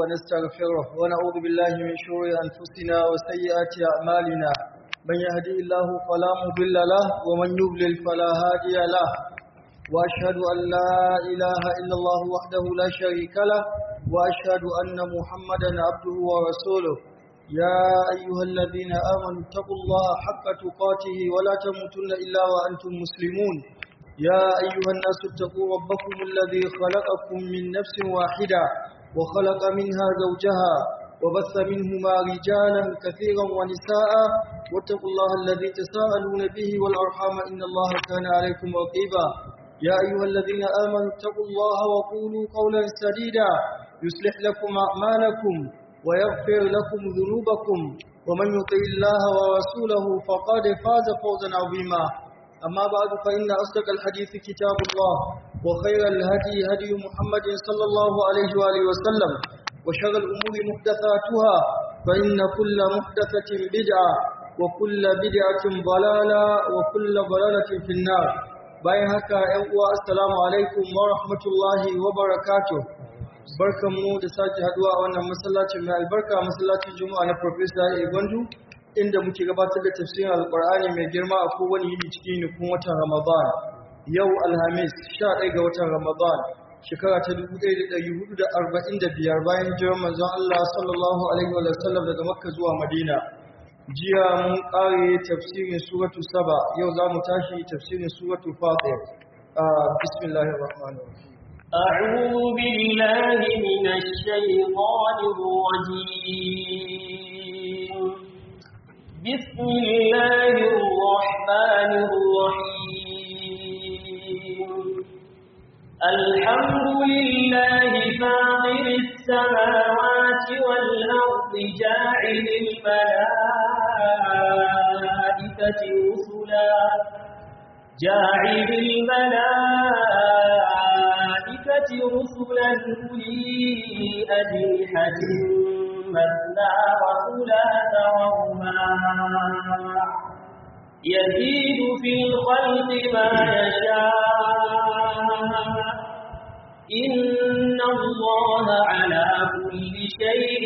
ونستغفره ونعوذ بالله من شرور أنفسنا وسيئات أعمالنا من يهدي الله فلا مضل له ومن يضلل فلا هادي له وأشهد أن لا إله إلا الله وحده لا شريك له وأشهد أن محمدا عبده ورسوله يا أيها الذين آمنوا اتقوا الله حق تقاته ولا تموتن إلا وأنتم مسلمون يا أيها الناس اتقوا ربكم الذي خلقكم من نفس واحدة وخلق منها زوجها وبث منهما رجالا كثيرا ونساء واتقوا الله الذي تساءلون به والأرحام إن الله كان عليكم رقيبا يا أيها الذين آمنوا اتقوا الله وقولوا قولا سديدا يصلح لكم أعمالكم ويغفر لكم ذنوبكم ومن يطع الله ورسوله فقد فاز فوزا عظيما أما بعد فإن أصدق الحديث كتاب الله وخير الهدي هدي محمد صلى الله عليه وآله وسلم وشر الأمور محدثاتها فإن كل محدثة بدعة وكل بدعة ضلالة وكل ضلالة في النار bayan haka ‘yan uwa assalamu alaikum wa rahmatullahi wa barakatuh barkanmu da sake haduwa a wannan masallacin mai albarka masallacin juma'a na Professor Igwandu inda muke gabatar da tafsirin alkur'ani mai girma a kowane yini cikin nufin watan ramadan yau alhamis 11 ga watan ramadan shekara ta 1445 bayan jiran manzon Allah sallallahu alaihi wa sallam daga makka zuwa madina jiya mun kare tafsirin suratu saba yau za mu tashi tafsirin suratu fatir bismillahir rahmanir rahim أعوذ بالله من الشيطان الرجيم بسم الله الرحمن الرحيم الحمد لله فاطر السماوات والأرض جاعل الملائكة رسلا جاعل الملائكة رسلا أولي أجنحة مثنى وثلاث ورباع يزيد في الخلق ما يشاء إن الله على كل شيء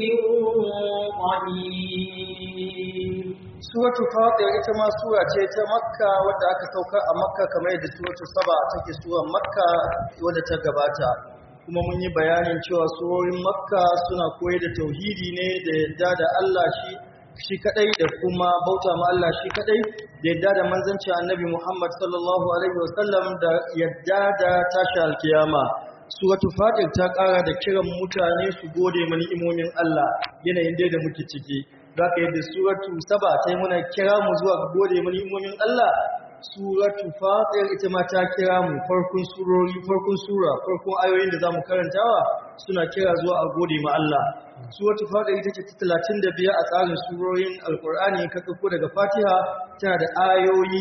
قدير suratu fatir ita ma sura ce ta makka wadda aka saukar a makka kamar yadda suratu saba take surar makka wadda ta gabata kuma mun yi bayanin cewa surorin makka suna koyar da tauhidi ne da yadda da Allah shi shi kadai da kuma bauta ma Allah shi kadai da yadda da manzanci annabi Muhammad sallallahu alaihi wasallam da yadda da tashi alkiyama suratu fatir ta kara da kiran mutane su gode mani imomin Allah yanayin da muke ciki zaka yadda suratu saba ta yi muna kira mu zuwa ga gode mani imomin Allah suratu fatir ita ma ta kira mu farkon surori farkon sura farkon ayoyin da zamu karantawa suna kira zuwa a gode ma Allah suratu fatir ita ce ta 35 a tsarin surorin alqur'ani ka dauko daga fatiha tana da ayoyi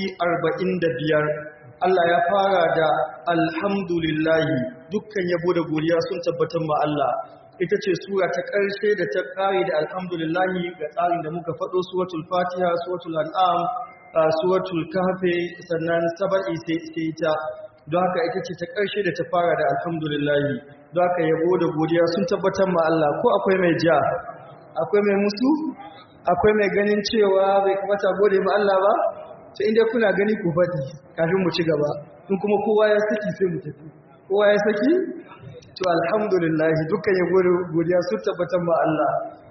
45 Allah ya fara da alhamdulillahi dukkan yabo da godiya sun tabbatar ma Allah ita ce sura ta ƙarshe da ta ƙare da alhamdulillahi ga tsarin da muka faɗo suratul fatiha suratul an'am suratul kahfi sannan saba'i sai ta don haka ita ce ta ƙarshe da ta fara da alhamdulillahi don haka yabo da godiya sun tabbatar ma Allah ko akwai mai ja akwai mai musu akwai mai ganin cewa bai kamata gode ma Allah ba to inda kuna gani ku faɗi kafin mu ci gaba in kuma kowa ya saki sai mu tafi kowa ya saki to alhamdulillah dukkan yabo da godiya sun tabbatar ma Allah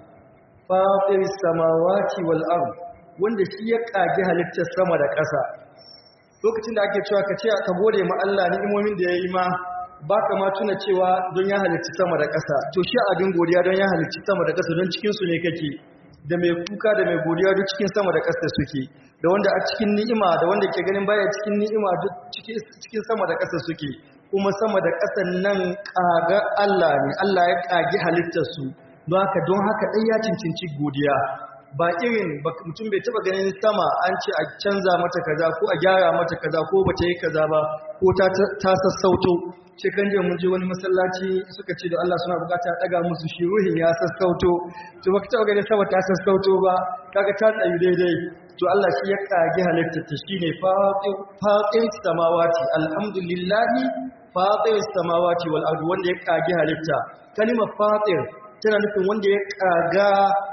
fatir samawati wal ard wanda shi ya kage halittar sama da ƙasa lokacin da ake cewa ka ce ka gode ma Allah ni'imomin da yayi ma baka ma tuna cewa don ya halicci sama da ƙasa to shi abin godiya don ya halicci sama da ƙasa don cikin su ne kake da mai kuka da mai godiya duk cikin sama da ƙasa suke da wanda a cikin ni'ima da wanda ke ganin baya cikin ni'ima duk cikin sama da ƙasa suke kuma sama da ƙasan nan ƙaga Allah ne Allah ya ƙagi halittar su don haka don haka ɗai ya cincinci godiya ba irin mutum bai taba ganin sama an ce a canza mata kaza ko a gyara mata kaza ko ba ta yi kaza ba ko ta sassauto shekan jiya mun je wani masallaci suka ce da Allah suna bukata a daga musu shi ruhin ya sassauto to baka taba ganin sama ta sassauto ba kaga ta tsayu daidai to Allah shi ya kage halittar ta shine fatir samawati alhamdulillahi fatir samawati wal ardi wanda ya kage halitta kalimar fatir tana nufin wanda ya kaga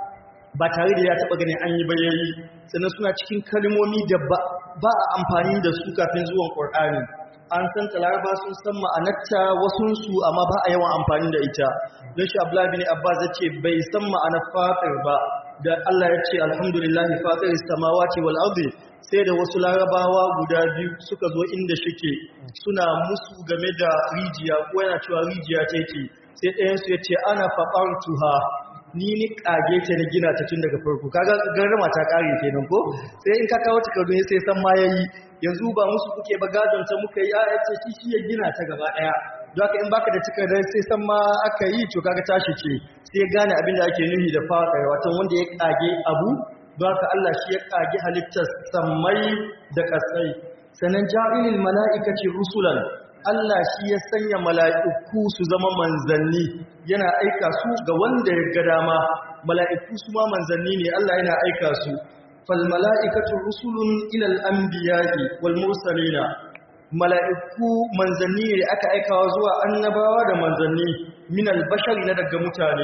ba tare da ya taba ganin an yi bayayi sannan suna cikin kalmomi da ba a amfani da su kafin zuwan Qur'ani an san talaraba sun san ma'anarta wasunsu amma ba a yawan amfani da ita don shi Abdullah bin Abbas ya ce bai san ma'anar fatir ba da Allah ya ce alhamdulillahi fatir samawati wal ardi sai da wasu larabawa guda biyu suka zo inda shike suna musu game da rijiya ko yana cewa rijiya take sai ɗayansu ya ce ana faɓartuha ni ni kage ta na gina ta tun daga farko kaga garrama ta kare kenan ko sai in ka kawo takardu sai san ma yayi yanzu ba musu kuke ba gadon ta muka yi a ce shi shi ya gina ta gaba daya don haka in baka da takardar sai san ma aka yi to kaga tashi ce sai gane abin da ake nufi da fara wato wanda ya kage abu don haka Allah shi ya kage halittar sammai da kasai sanan ja'ilil mala'ikati rusulan Allah shi ya sanya mala'iku su zama manzanni yana aika su ga wanda ya ga dama mala'iku su ma manzanni ne Allah yana aika su fal mala'ikatu rusulun ilal anbiya'i wal mursalina mala'iku manzanni ne aka aikawa zuwa annabawa da manzanni min al bashari na daga mutane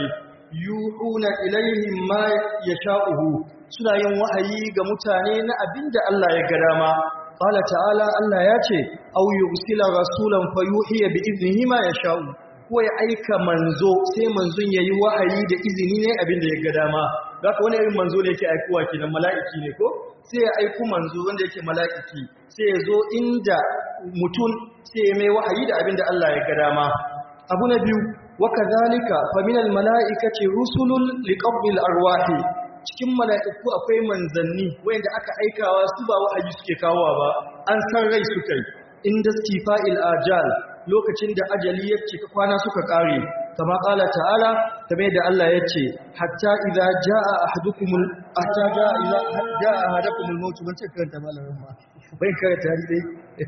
yuhuna ilaihim ma yasha'uhu suna yin wahayi ga mutane na abinda Allah ya ga dama Ƙala ta'ala Allah ya ce, Au yi usila rasulan fayuhiya bi izini ma ya sha'u, ko ya aika manzo sai manzon ya yi wahayi da izini ne abin da ya ga dama. Za ka wani irin manzo ne yake aikowa kenan mala'iki ne ko? Sai ya aiku manzo wanda yake mala'iki, sai ya zo inda mutum sai ya mai wahayi da abin da Allah ya ga dama. Abu na biyu, waka zalika faminal mala'ikaci rusulun liƙabbil arwahi cikin mala'iku akwai manzanni wanda aka aikawa su ba wa'ayi suke kawowa ba an san rai suka yi inda stifa'il ajal lokacin da ajali ya cika kwana suka kare kama kala ta'ala kame da Allah ya ce hatta idza jaa ahadukumul hatta jaa idza jaa ahadakumul maut ban ce karanta malamin ma bai karanta dai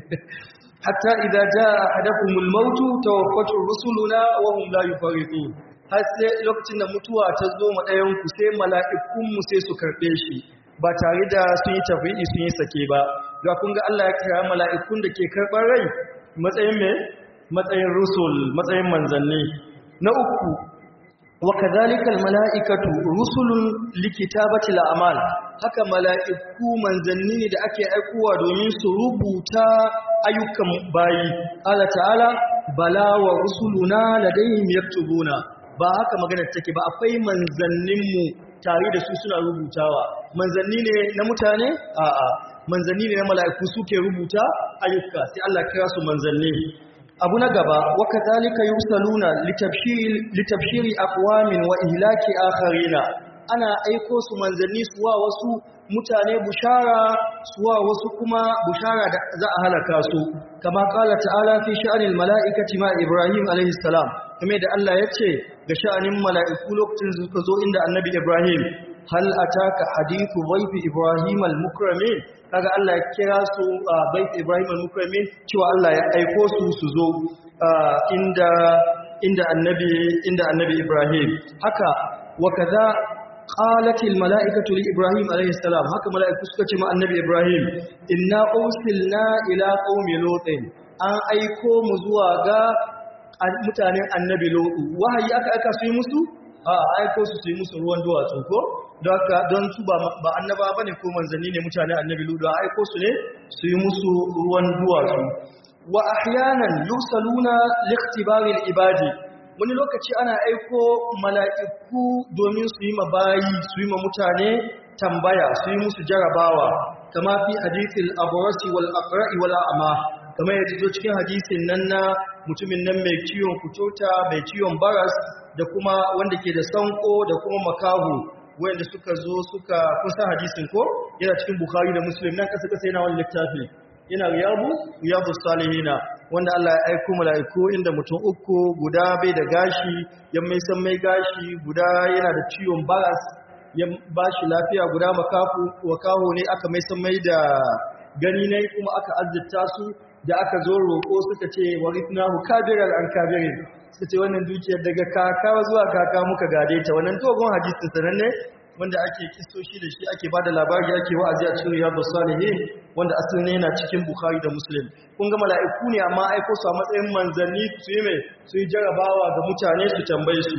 hatta idza jaa ahadakumul maut tawaffatu rusuluna wa hum la yufarritun har sai lokacin da mutuwa ta zo ma ɗayanku sai mala'ikunmu sai su karɓe shi ba tare da sun yi tafi'i sun yi sake ba ga kun ga Allah ya kira mala'ikun da ke karɓar rai matsayin mai matsayin rusul matsayin manzanni na uku wa kadhalikal mala'ikatu rusulun likitabati al'amal haka mala'iku manzanni ne da ake aikowa domin su rubuta ayyukan bayi Allah ta'ala bala wa rusuluna ladayhim yaktubuna ba haka maganar take ba akwai manzanninmu tare da su suna rubutawa manzanni ne na mutane a'a manzanni ne na mala'iku suke rubuta ayyuka sai Allah kira su manzanni abu na gaba wa kadhalika yusaluna litabshir litabshiri aqwamin wa ihlaki akharina ana aiko su manzanni su wa wasu mutane bushara su wa wasu kuma bushara da za a halaka su kama kala ta'ala fi sha'anil mala'ikati ma ibrahim alaihi salam kuma da Allah ya ce ga sha'anin mala'iku lokacin suka zo inda annabi Ibrahim hal ataka hadithu dhayfi Ibrahim al-mukramin kaga Allah ya kira su dhayfi Ibrahim al-mukramin cewa Allah ya aiko su su zo inda inda annabi inda annabi Ibrahim haka wa kaza qalat al-mala'ikatu li Ibrahim alayhi salam haka mala'iku suka ce ma annabi Ibrahim inna ursilna ila qaumi lutin an aiko mu zuwa ga mutanen annabi lo'u wahayi aka aka su yi musu a aiko su su yi musu ruwan duwatsu ko don su ba annaba ba ne ko manzanni ne mutanen annabi lo'u a aiko su ne su yi musu ruwan duwatsu wa ahyanan yusaluna liqtibaril ibadi wani lokaci ana aiko mala'iku domin su yi mabayi su yi ma mutane tambaya su yi musu jarabawa kama fi hadithil abrasi wal aqra'i wal a'ma kamar yadda zo cikin hadisin nan na mutumin nan mai ciwon kuturta mai ciwon baras da kuma wanda ke da sanko da kuma makahu wanda suka zo suka kusa hadisin ko yana cikin bukhari da muslim nan kasa kasa yana wani littafi yana riyabu riyabu salihina wanda Allah ya aiko mala'iku inda mutum uku guda bai da gashi ya mai san mai gashi guda yana da ciwon baras ya ba shi lafiya guda makafu wakaho ne aka mai san mai da gani ne kuma aka azzita su da aka zo roƙo suka ce warithnahu kabiran an kabirin suka ce wannan dukiyar daga kaka zuwa kaka muka gade ta wannan dogon hadisi sananne wanda ake kistoshi da shi ake bada labari ake wa'azi a cikin riyadus salihin wanda asali ne yana cikin bukhari da muslim kun ga mala'iku ne amma aiko su a matsayin manzanni su yi mai su yi jarabawa ga mutane su tambaye su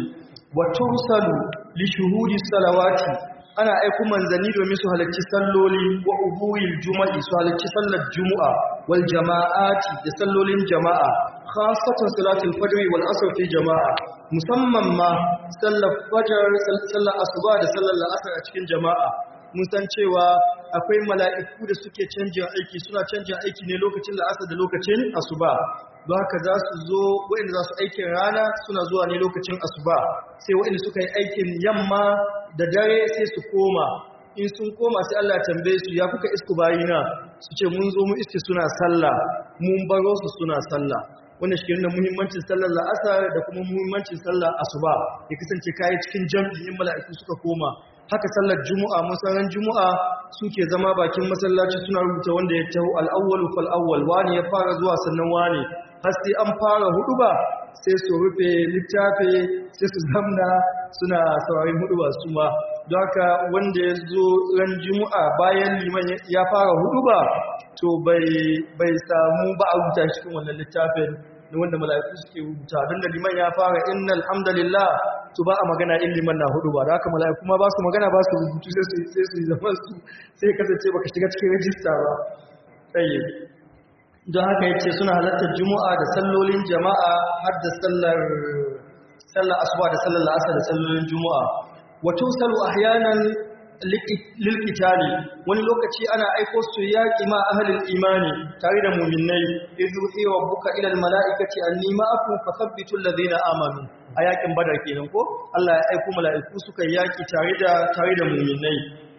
wa tursalu li shuhudi salawati ana aiku manzanni domin su halarci salloli wa ubuil juma'i su halarci sallar juma'a wal jama'ati da sallolin jama'a khasatan salatul fajr wal asr fi jama'a musamman ma sallar fajr sallar asuba da sallar la'asar a cikin jama'a mun san cewa akwai mala'iku da suke canjin aiki suna canjin aiki ne lokacin la'asar da lokacin asuba don haka za su zo waɗanda za su aikin rana suna zuwa ne lokacin asuba sai waɗanda suka yi aikin yamma da dare sai su koma in sun koma sai Allah ya tambaye su ya kuka isku bayina su ce mun zo mu iske suna sallah mun baro su suna sallah wannan shi nuna muhimmancin sallar la'asar da kuma muhimmancin sallar asuba ya kasance kayi cikin jam'in mala'iku suka koma haka sallar juma'a musaran juma'a suke zama bakin masallaci suna rubuta wanda ya taho al'awwalu fal awwal wani ya fara zuwa sannan wani har sai an fara hudu ba sai su rufe littafi sai su zamna suna saurayin hudu ba su ma don haka wanda ya zo ran juma'a bayan liman ya fara hudu ba to bai samu ba a rubuta shi cikin wannan littafin da wanda mala'iku suke rubuta don da liman ya fara innal hamdalillah to ba a magana in liman na hudu ba da haka mala'iku ma ba su magana ba su rubutu sai su sai su zama su sai kasance baka shiga cikin rajista ba tsaye don haka yace suna halartar juma'a da sallolin jama'a har da sallar sallar asuba da sallar la'asar da sallolin juma'a wa tusalu ahyanan lilkitali wani lokaci ana aiko su yaƙi ma ahalin imani tare da muminai izu iya buka ilal mala'ikaci anni ma'akum fasabbitu alladhina amanu a yaƙin badar kenan ko Allah ya aiko mala'iku suka yaƙi tare da tare da muminai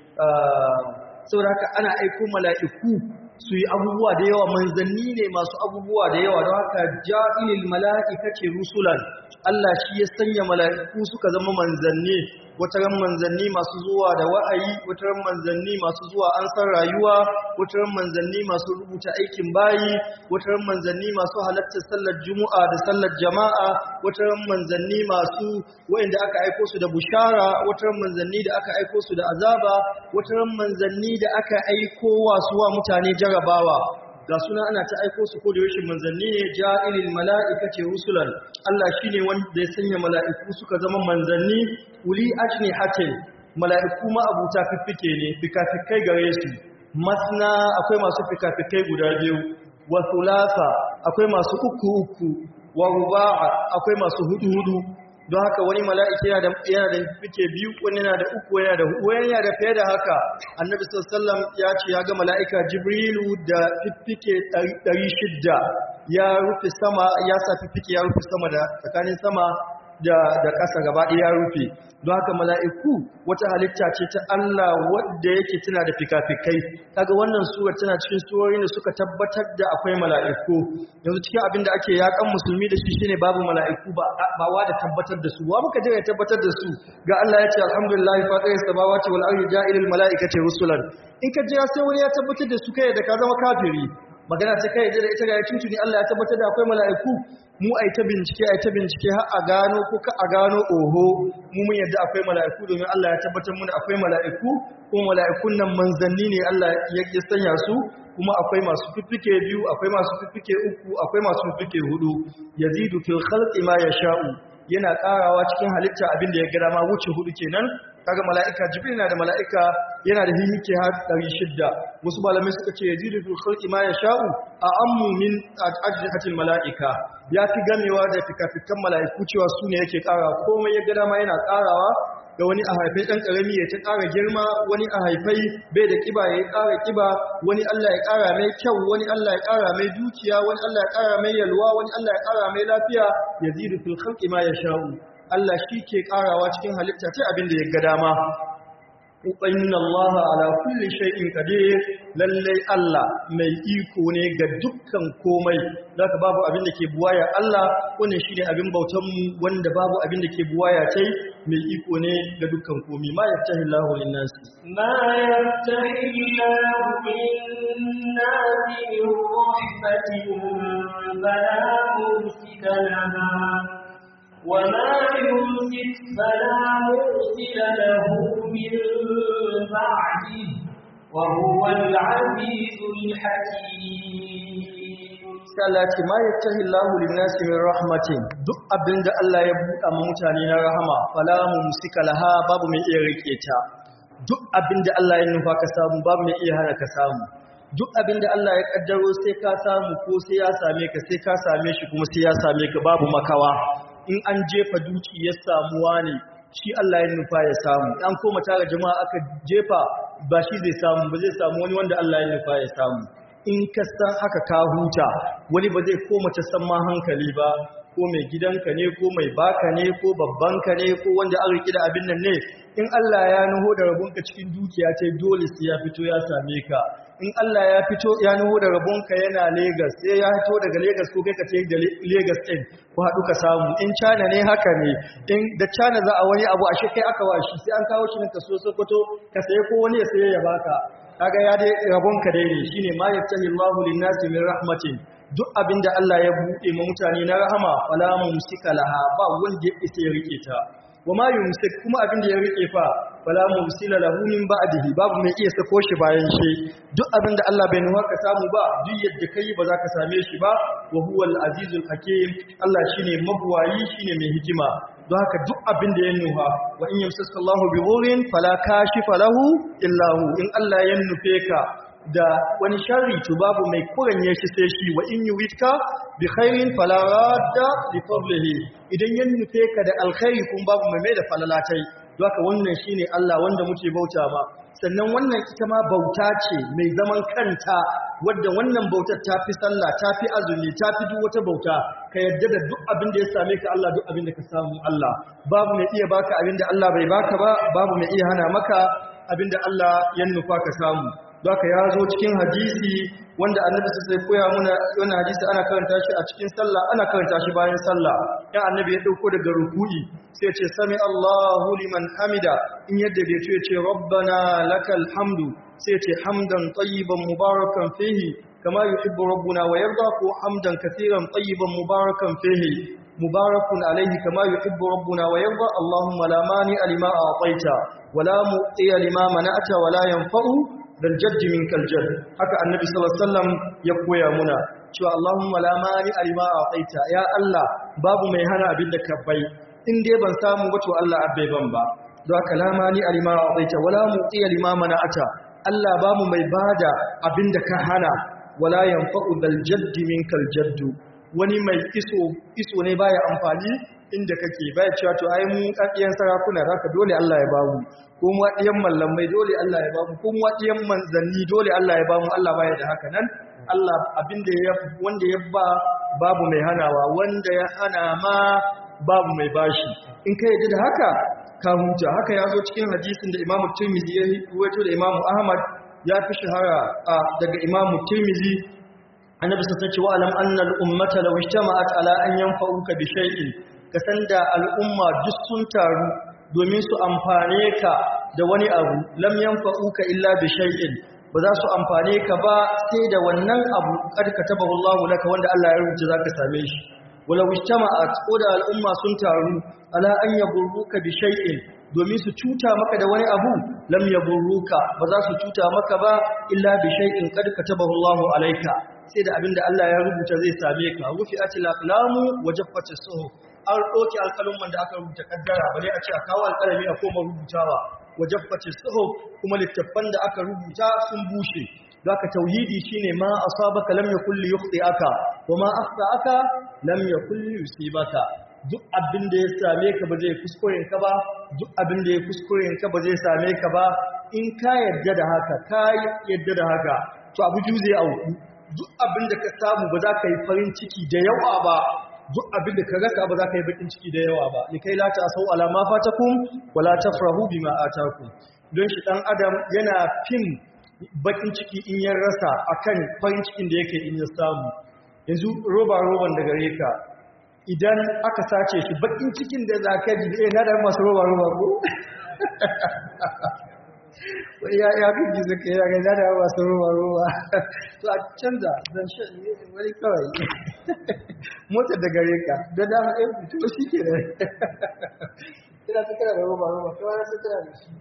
saboda haka ana aiko mala'iku su yi abubuwa da yawa manzanni ne masu abubuwa da yawa don haka ja'ilil mala'ikati rusulan Allah shi ya sanya mala'iku suka zama manzanni wataran manzanni masu zuwa da wa'ayi wataran manzanni masu zuwa an san rayuwa wataran manzanni masu rubuta aikin bayi wataran manzanni masu halartar sallar juma'a da sallar jama'a wataran manzanni masu wa'inda aka aiko su da bushara wataran manzanni da aka aiko su da azaba wataran manzanni da aka aiko wa suwa mutane jarabawa ga suna ana ta aiko su ko da rashin manzanni ne ja'ilil mala'ikati rusulan Allah shine wanda ya sanya mala'iku suka zama manzanni uli ajnihatin mala'iku ma abuta fiffike ne fikafikai gare su masna akwai masu fikafikai guda biyu wa thulatha akwai masu uku uku wa ruba'a akwai masu hudu hudu don haka wani mala'iki yana da yana da fike biyu wani yana da uku yana da hudu wani yana da fiye da haka annabi sallallahu ya ce ya ga mala'ika jibrilu da fifike 600 ya rufe sama ya sa fifike ya rufe sama da tsakanin sama da da ƙasa gaba ɗaya ya rufe don haka mala'iku wata halitta ce ta Allah wadda yake tana da fikafikai kaga wannan sura tana cikin surorin da suka tabbatar da akwai mala'iku yanzu cikin abin da ake yakan musulmi da shi shine babu mala'iku ba ba wa da tabbatar da su wa muka je ya tabbatar da su ga Allah ya ce alhamdulillah fatir samawati wal ardi ja'ilul mala'ikati rusulan in ka jira sai wani ya tabbatar da su kai da ka zama kafiri magana ta kai da ita ga tuntuni Allah ya tabbatar da akwai mala'iku mu ai ta bincike ai ta bincike har a gano ko ka a gano oho mu mun yadda akwai mala'iku domin Allah ya tabbatar mu da akwai mala'iku kuma mala'ikun nan manzanni ne Allah ya sanya su kuma akwai masu fiffike biyu akwai masu fiffike uku akwai masu fiffike hudu yazidu fil khalqi ma yasha'u yana karawa cikin halitta abin da ya gada ma wuce hudu kenan kaga mala'ika jibril na da mala'ika yana da hihike har 600 wasu malamai suka ce yazidu fil khalqi ma yasha'u a ammu min ajrihatil mala'ika ya fi gamewa da fikafikan mala'iku cewa su ne yake kara komai ya gada ma yana karawa ga wani a haifai ɗan ƙarami ya ta ƙara girma wani a haifai bai da ƙiba ya ƙara ƙiba wani Allah ya ƙara mai kyau wani Allah ya ƙara mai dukiya wani Allah ya ƙara mai yalwa wani Allah ya ƙara mai lafiya ya zidu fil khalqi ma yasha'u Allah shi ke ƙarawa cikin halitta ta abin da ya ga dama inna Allah ala kulli shay'in qadir lalle Allah mai iko ne ga dukkan komai zaka babu abin da ke buwaya Allah wannan shine abin bautan mu wanda babu abin da ke buwaya tai mai iko ne ga dukkan komai ma yaftahi Allahu lin-nas ma yaftahi Allahu lin-nas min rahmatin fala mumsika laha وما يمسك فلا مرسل له من بعده وهو العزيز الحكيم sai Allah ce ma yattahi Allahu lin-nasi min rahmatin duk abinda Allah ya buɗa ma mutane na rahama fala mumsika laha babu mai iya rike ta duk abinda Allah ya nufa ka samu babu mai iya hana ka samu duk abinda Allah ya kaddaro sai ka samu ko sai ya same ka sai ka same shi kuma sai ya same ka babu makawa in an jefa duki ya samuwa ne shi Allah ya nufa ya samu an koma tara jama'a aka jefa ba shi zai samu ba zai samu wani wanda Allah ya nufa ya samu in ka san haka ka huta wani ba zai koma ta san ma hankali ba ko mai gidanka ne ko mai baka ne ko babbanka ne ko wanda an riki da abin nan ne in Allah ya nuho da rabonka cikin dukiya ce dole sai ya fito ya same ka in Allah ya fito ya nuho da rabonka yana Lagos sai ya fito daga Lagos ko kai ka ce da Lagos din ko haɗu ka samu in China ne haka ne in da China za a wani abu ashe kai aka washi sai an kawo shi ne ka so Sokoto ka saye ko wani ya saye ya baka kaga ya dai rabonka dai ne shine ma yattahi Allahu lin-nasi min rahmatin duk abinda Allah ya buɗe ma mutane na rahama fala mumsika laha ba wanda ya isa ya rike ta wa ma yumsik kuma abinda ya rike fa fala mumsila lahu min ba'dihi babu mai iya sako shi bayan shi duk abinda Allah bai nuwa ka samu ba duk yadda kai ba za ka same shi ba wa huwal azizul hakim Allah shine mabuwayi shine mai hikima don haka duk abinda ya nuha wa in yamsaka Allahu bi dhurrin fala kashifa lahu illa hu in Allah ya nufe ka da wani sharri to babu mai kuranye shi sai shi wa in yuridka bi khairin fala radda li fadlihi idan ya nufe ka da alkhairi kun babu mai mai da falalatai don haka wannan shine Allah wanda muke bauta ma sannan wannan ita ma bauta ce mai zaman kanta wadda wannan bautar ta fi sallah ta fi azumi ta fi duk wata bauta ka yadda da duk abin da ya same ka Allah duk abin da ka samu Allah babu mai iya baka abin da Allah bai baka ba babu mai iya hana maka abin da Allah ya nufa ka samu Zaka ya zo cikin hadisi wanda annabi sai koya muna wannan hadisi ana karanta shi a cikin sallah ana karanta shi bayan sallah ya annabi ya dauko daga ruku'i sai ya ce sami Allahu liman hamida in yadda bai ce ce rabbana lakal hamdu sai ya ce hamdan tayyiban mubarakan fihi kama yuhibbu rabbuna wa yarda ko hamdan katiran tayyiban mubarakan fihi mubarakun alaihi kama yuhibbu rabbuna wa yarda Allahumma la mani lima a'taita wala mu'ti lima mana'ta wala yanfa'u dal jaddi min kal jadd haka annabi sallallahu alaihi wasallam ya koya muna cewa Allahumma la mani alima a'taita ya Allah babu mai hana abin da ka bai in dai ban samu ba to Allah abbai ban ba don haka la mani alima a'taita wala mu'ti lima mana'ata Allah babu mai bada abin da ka hana wala yanfa'u dal jaddi min kal jadd wani mai iso iso ne baya amfani inda kake baya cewa to ai mu kakkiyan sarakuna zaka dole Allah ya bamu ko mu wadiyan mallamai dole Allah ya bamu ko mu wadiyan manzanni dole Allah ya bamu Allah baya da haka nan Allah abinda ya wanda ya ba babu mai hanawa wanda ya hana ma babu mai bashi in ka yadda da haka ka huta haka ya zo cikin hadisin da Imam Tirmidhi ya ruwaito da Imam Ahmad ya fi shahara daga Imam Tirmidhi annabi sun ce wa alam annal ummata law ijtama'at ala an yanfa'uka bi shay'in kasan da al'umma duk sun taru domin su amfane ka da wani abu lam yanfa'uka illa bi shay'in ba za su amfane ka ba sai da wannan abu kad katabahu Allahu laka wanda Allah ya rubuta zaka same shi wala ijtama'at ko da al'umma sun taru ala an yaburruka bi shay'in domin su cuta maka da wani abu lam yaburruka ba za su cuta maka ba illa bi shay'in kad katabahu Allahu alayka sai da abinda Allah ya rubuta zai same ka rufi atil aqlamu wa jaffatis suhuf an ɗauki alƙalumman da aka rubuta kaddara bale a ce a kawo alƙalami a koma rubutawa wa jaffatis suhuf kuma littattafan da aka rubuta sun bushe zaka tauhidi shine ma asabaka lam yakul yukhti'aka wa ma akhta'aka lam yakul yusibaka duk abin da ya same ka ba zai kuskuren ka ba duk abin da ya kuskuren ka ba zai same ka ba in ka yadda da haka ka yadda da haka to abu ju zai auku duk abin da ka samu ba za ka yi farin ciki da yawa ba duk abin da ka raka ba za ka yi bakin ciki da yawa ba likai la ta sau alama fatakum wala tafrahu bima atakum don shi dan adam yana fin bakin ciki in ya rasa akan farin cikin da yake in ya samu yanzu roba roban da gare ka idan aka sace shi bakin cikin da za ka ji eh na da masu roba roba ko ya ya fi suka yi ga da masu roba roba to a canza zan shan wani kawai motar da gare ka da dama ɗaya fito shi ke da ina ta kira da roba roba kawai na ta kira da shi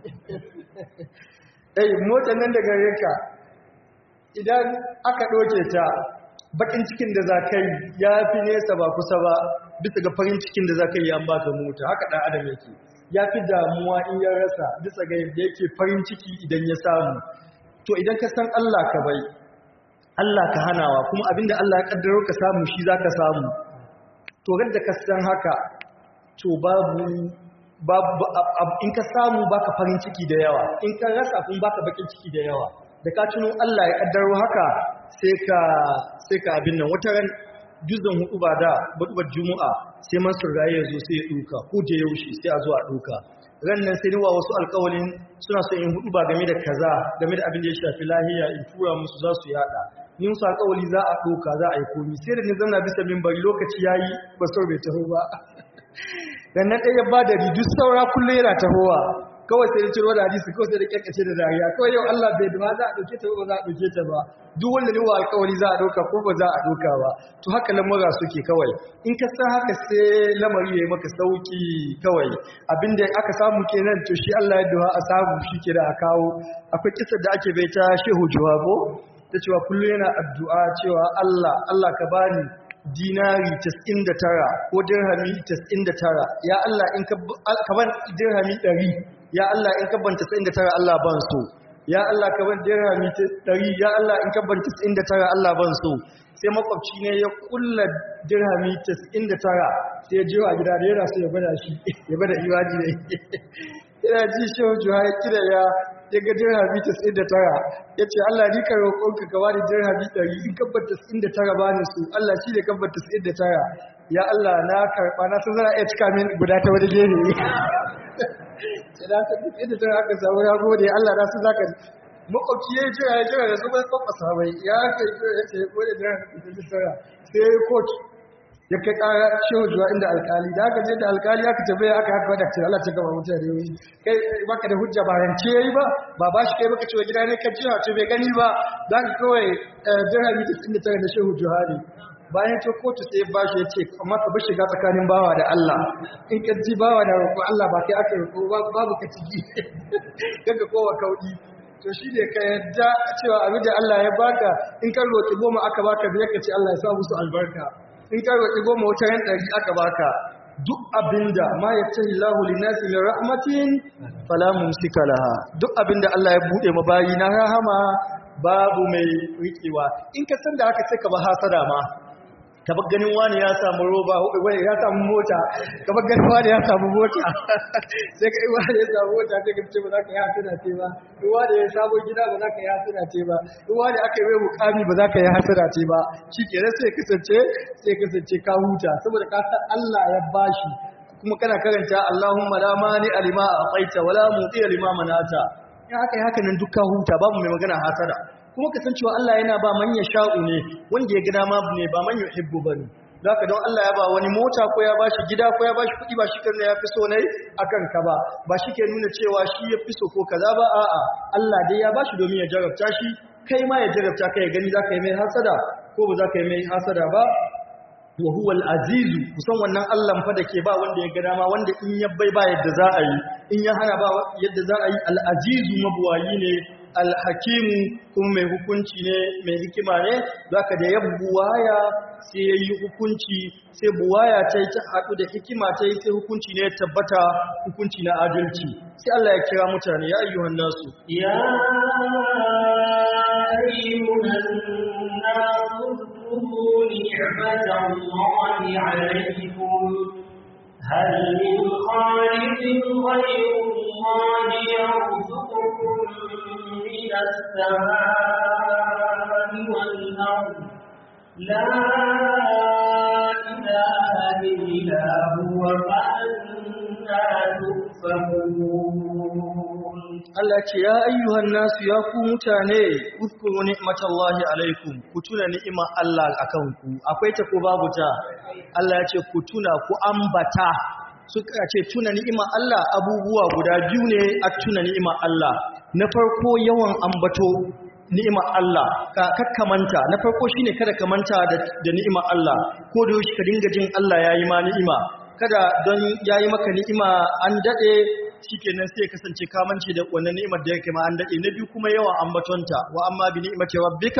ɗai motar nan da gare ka idan aka ɗoke ta bakin cikin da za ka yi ya fi nesa ba kusa ba bisa ga farin cikin da za ka yi an baka mota haka ɗan adam yake ya fi damuwa in ya rasa bisa ga yadda yake farin ciki idan ya samu to idan ka san Allah ka bai Allah ka hanawa kuma abinda Allah ya kaddaro ka samu shi za ka samu to da ka san haka to babu babu in ka samu baka farin ciki da yawa in ka rasa kun baka bakin ciki da yawa da ka tuno Allah ya kaddaro haka sai ka sai ka abin nan wata ran juzun hudu ba da budubar juma'a sai mansur raye ya zo sai ya duka ko da yaushe sai a zo a duka ran nan sai niwa wasu alƙawalin suna so in hudu ba game da kaza game da abin da ya shafi lahiya in tura musu za su yada ni musu alƙawali za a duka za a yi komi sai da ni zanna bisa minbari lokaci yayi ba sau bai taho ba dan nan ɗaya ba da duk saura kullum yana tahowa kawai sai da ciro da hadisi kawai sai da kyakkace da dariya kawai yau Allah bai dama za a ɗauke ta ba za a ɗauke ta ba duk wanda ne wa alƙawari za a ɗauka ko ba za a ɗauka ba to haka lamura suke kawai in ka san haka sai lamari ya yi maka sauki kawai abinda aka samu kenan to shi Allah ya duha a samu shi ke da a kawo akwai kisar da ake bai ta shehu juwabo ta cewa kullum yana addu'a cewa Allah Allah ka bani dinari 99 ko dirhami 99 ya Allah in ka ban dirhami 100 ya Allah in ka ban 99 Allah ban so ya Allah ka ban dirhami 100 ya Allah in ka ban 99 Allah ban so sai makwabci ne ya kulla dirhami 99 sai ya jiwa gida da yana so ya bada shi ya bada iwaji ne yana ji shi juha ya kira ya ya ga dirhami 99 ya ce Allah ni ka roƙonka ka bani dirhami 100 in kabbar 99 bani su Allah shi ne kabbar 99 ya Allah na karɓa na san zana iya cika min guda ta wani gefe sai da ka duk inda tana aka samu ya gode Allah na san zaka makwabci ya jira ya jira da zuba kwakwasa bai ya kai jira ya ce gode dirhami 99 sai ya yi kotu ya kai kara shehu zuwa inda alkali da aka je da alkali aka tabe aka haka wadda cewa Allah ta gaba mutane wani kai baka da hujja ba rance yayi ba ba ba shi kai baka cewa gida ne ka jira to bai gani ba za ka kawai dirhami 99 da shehu juhari bayan ta kotu sai ba shi ya ce amma ka bar shiga tsakanin bawa da Allah in ka ji bawa da roƙo Allah ba kai aka roƙo babu ka ciki kaga kowa kaudi to shi ne ka yadda cewa abin da Allah ya baka in ka roƙi goma aka baka biyar ka ce Allah ya sa musu albarka in ka roƙi goma wata yan ɗari aka baka duk abinda ma ya tahi lahu linasi min rahmatin fala mumsika laha duk abinda Allah ya bude ma bayi na rahama babu mai rikewa in ka san da haka sai ka ba hasada ma ka bar ganin wani ya samu roba wani ya samu mota ka bar ganin wani ya samu mota sai ka yi wani ya samu mota sai ka ce ba za ka yi hasada ce ba in wani ya samu gida ba za ka yi hasada ce ba in wani aka yi mai mukami ba za ka yi hasada ce ba shi ke sai kasance sai kasance ka huta saboda ka san Allah ya bashi kuma kana karanta Allahumma la mani alima aqaita wala muti alima manata in aka yi haka nan duk ka huta babu mai magana hasada kuma kasancewa Allah yana ba manya sha'u ne wanda ya gida ma ne ba man yuhibbu bane zaka don Allah ya ba wani mota ko ya bashi gida ko ya bashi kuɗi ba shi kan ya fi so ne akan ka ba ba shi ke nuna cewa shi ya fi so ko kaza ba a'a Allah dai ya bashi domin ya jarabta shi kai ma ya jarabta kai ya gani zaka yi mai hasada ko ba zaka yi mai hasada ba wa huwa al-azizu kusan wannan Allah fa da ke ba wanda ya ga dama wanda in ya bai ba yadda za a yi in ya hana ba yadda za a yi al-azizu mabuwayi ne al-hakimu kuma mai hukunci ne mai hikima ne zaka da ya buwaya sai ya yi hukunci sai buwaya ta yi ta haɗu da hikima ta yi sai hukunci ne ya tabbata hukunci na adalci sai Allah ya kira mutane ya ayyuhan nasu يا أيها الناس اذكروا نعمة الله عليكم هل من خالق غير الله يرزقكم من السماء والأرض لا إله إلا هو فأنا تؤفكون Allah ce ya ayyuhan nasu ya ku mutane uzkuru ni'matallahi alaikum ku tuna ni'imar Allah akan ku akwai ta ko babu ta Allah ya ce ku tuna ku ambata suka ce tuna ni'imar Allah abubuwa guda biyu ne a tuna ni'imar Allah na farko yawan ambato ni'imar Allah ka kakkamanta na farko shine kada ka manta da, da ni'imar Allah ko da yaushe ka dinga jin Allah yayi ma ni'ima kada don yayi maka ni'ima an dade shikenan sai kasance ka mance da wannan ni'imar da yake ma an dade na biyu kuma yawan ambatonta wa amma bi ni'imati rabbika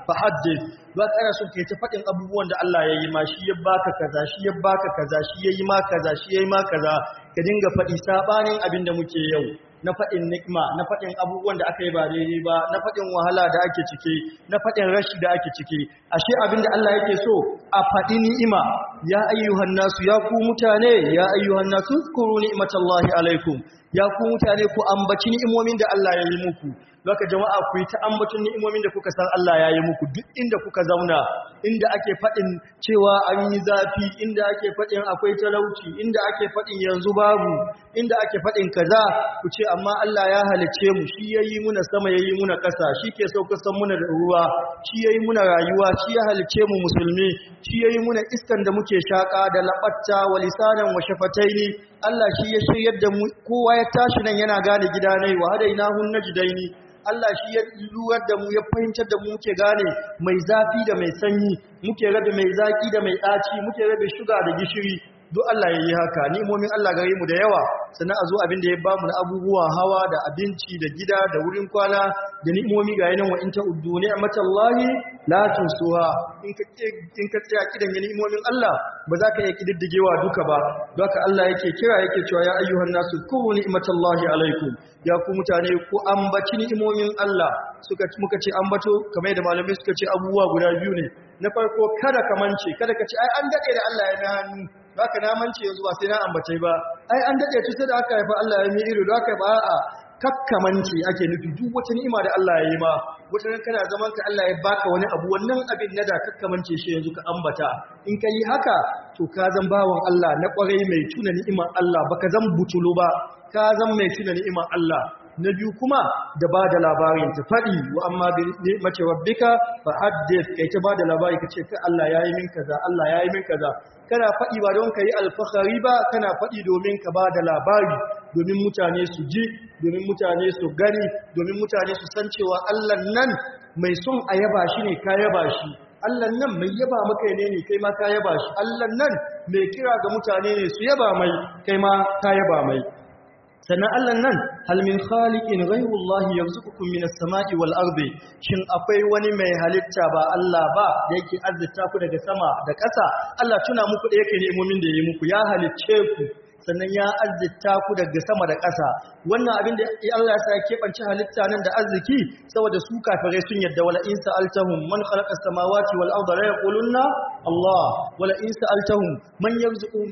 fa haddith ba kana so kai ta faɗin abubuwan da Allah ya yi ma shi ya baka kaza shi ya baka kaza shi ya yi ma kaza shi ya yi ma kaza ka dinga faɗi sabanin abin da muke yau na faɗin nikma na faɗin abubuwan da aka yi ba daidai ba na faɗin wahala da ake ciki na faɗin rashi da ake ciki ashe abin da Allah yake so a faɗi ni'ima ya ayyuhan nasu ya ku mutane ya ayyuhan nasu zkuru ni'matallahi alaikum ya ku mutane ku ambaci ni'imomin da Allah ya yi muku Zaka jama'a ku yi ta ambaton ni'imomin da kuka san Allah ya yi muku duk inda kuka zauna inda ake faɗin cewa an yi zafi inda ake faɗin akwai talauci inda ake faɗin yanzu babu inda ake faɗin kaza ku ce amma Allah ya halice mu shi yayi muna sama yayi muna ƙasa shi ke saukar san muna da ruwa shi yayi muna rayuwa shi ya halice mu musulmi shi yayi muna iskan da muke shaka da labatta wa lisanan wa shafataini Allah shi ya shiryar da mu kowa ya tashi nan yana gane gida ne wa hadainahu najdaini Allah shi ya lurar da mu ya fahimtar da mu muke gane mai zafi da mai sanyi muke rabe mai zaki da mai ɗaci muke rabe shuga da gishiri duk Allah ya yi haka ni'imomin Allah gare mu da yawa sannan a zo abin da ya bamu na abubuwan hawa da abinci da gida da wurin kwana da ni'imomi ga yanan wa in ta uddu ni'matallahi la tusuha in ka in ka tsaya kidan ni'imomin Allah ba za ka iya kididdigewa duka ba don haka Allah yake kira yake cewa ya ayyuhan nasu kuru ni'matallahi alaikum ya ku mutane ku ambaci ni'imomin Allah suka muka ce ambato kamar da malamai suka ce abubuwa guda biyu ne na farko kada ka mance kada ka ce ai an dade da Allah ya na hannu baka na mance yanzu ba sai na ambace ba ai an dade tu sai da aka haifa Allah ya mi ido da aka ba a kakkamanci ake nufi duk wata ni'ima da Allah ya yi ma wata ran kana zaman ka Allah ya baka wani abu wannan abin na da kakkamance shi yanzu ka ambata in ka yi haka to ka zan bawan Allah na kwarai mai tuna ni'imar Allah baka zan butulu ba ka zan mai tuna ni'imar Allah na biyu kuma da ba da labarin ta faɗi wa amma bi ni'mati rabbika fa haddith kai ta ba da labari kace kai Allah yayi min kaza Allah yayi min kaza kana faɗi ba don kai alfahari ba kana faɗi domin ka ba da labari domin mutane su ji domin mutane su gani domin mutane su san cewa Allah nan mai son a yaba shi ne ka yaba shi Allah nan mai yaba maka ne ne kai ma ka yaba shi Allah nan mai kira ga mutane ne su yaba mai kai ma ka yaba mai sannan Allah nan hal min khaliqin ghayrullahi yarzuqukum minas sama'i wal ardi shin akwai wani mai halitta ba Allah ba da yake azzita ku daga sama da ƙasa Allah tuna muku da yake nemomin da yayi muku ya halicce ku sannan ya azzita ku daga sama da ƙasa wannan abin da Allah ya sa ya keɓance halitta nan da arziki saboda su kafirai sun yadda wala in sa'altahum man khalaqa as-samawati wal arda la yaqulunna Allah wala in sa'altahum man yarzuqu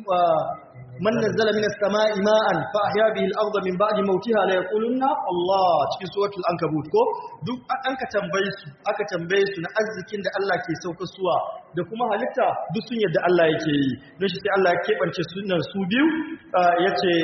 man nazzala minas sama'i ma'an fa ahya bihi al-ardha min ba'di mawtiha la yaqulunna Allah cikin suratul ankabut ko duk an ka tambaye su aka tambaye su na arzikin da Allah ke sauka suwa da kuma halitta duk sun yadda Allah yake yi don shi sai Allah ya kebance sunan su biyu yace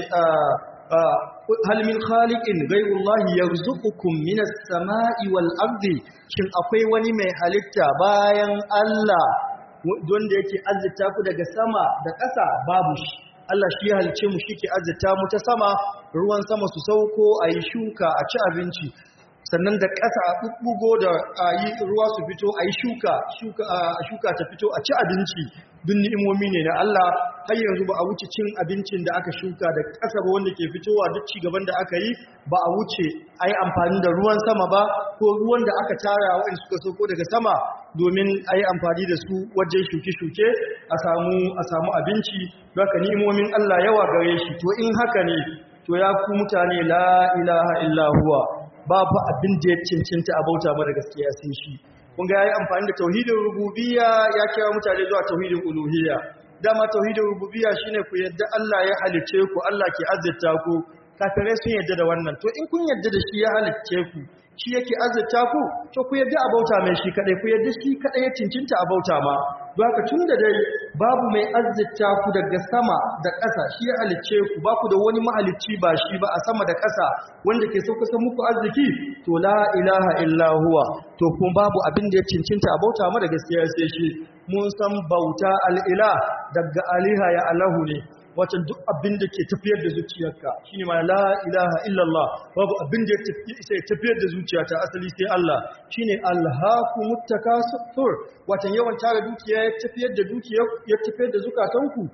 hal min khaliqin ghayrullahi yarzuqukum minas sama'i wal ardi shin akwai wani mai halitta bayan Allah wanda yake azzita ku daga sama da ƙasa babu shi Allah shi ya halice mu shi ke azzita mu ta sama ruwan sama su sauko a yi shuka a ci abinci sannan da ƙasa a ɓuɓɓugo da a yi ruwa su fito a yi shuka shuka ta fito a ci abinci duk ni'imomi ne na Allah har yanzu ba a wuce cin abincin da aka shuka da ƙasa ba wanda ke fitowa duk ci gaban da aka yi ba a wuce a yi amfani da ruwan sama ba ko ruwan da aka tara waɗanda suka sauko daga sama domin a yi amfani da su wajen shuke-shuke a samu abinci don ka ni'imomin Allah yawa gare shi to in haka ne to ya ku mutane la ilaha illa huwa babu abin da ya cincinta a bauta mara gaskiya sun shi kun ga yayi amfani da tauhidin rububiyya ya kira mutane zuwa tauhidin uluhiyya dama tauhidin rububiyya shine ku yadda Allah ya halice ku Allah ke azzata ku kafirai sun yadda da wannan to in kun yadda da shi ya halice ku shi yake azzata ku to ku yadda a bauta mai shi kadai ku yadda shi kadai ya cincinta a bauta ma don haka tun da dai babu mai azzata ku daga sama da ƙasa shi ya halicce ku ba ku da wani mahalicci ba shi ba a sama da ƙasa wanda ke sauka san muku arziki to la ilaha illa huwa to kuma babu abin da ya cincinta a bauta ma da gaskiya sai shi mun san bauta al'ila daga aliha ya alahu ne wata duk abin da ke tafiyar da zuciyarka shine ma la ilaha illallah babu abin da ya tafiyar da zuciyata asali sai Allah shine alhaqu muttakasir wata yawan tara dukiya ya tafiyar da dukiya ya tafiyar da zukatanku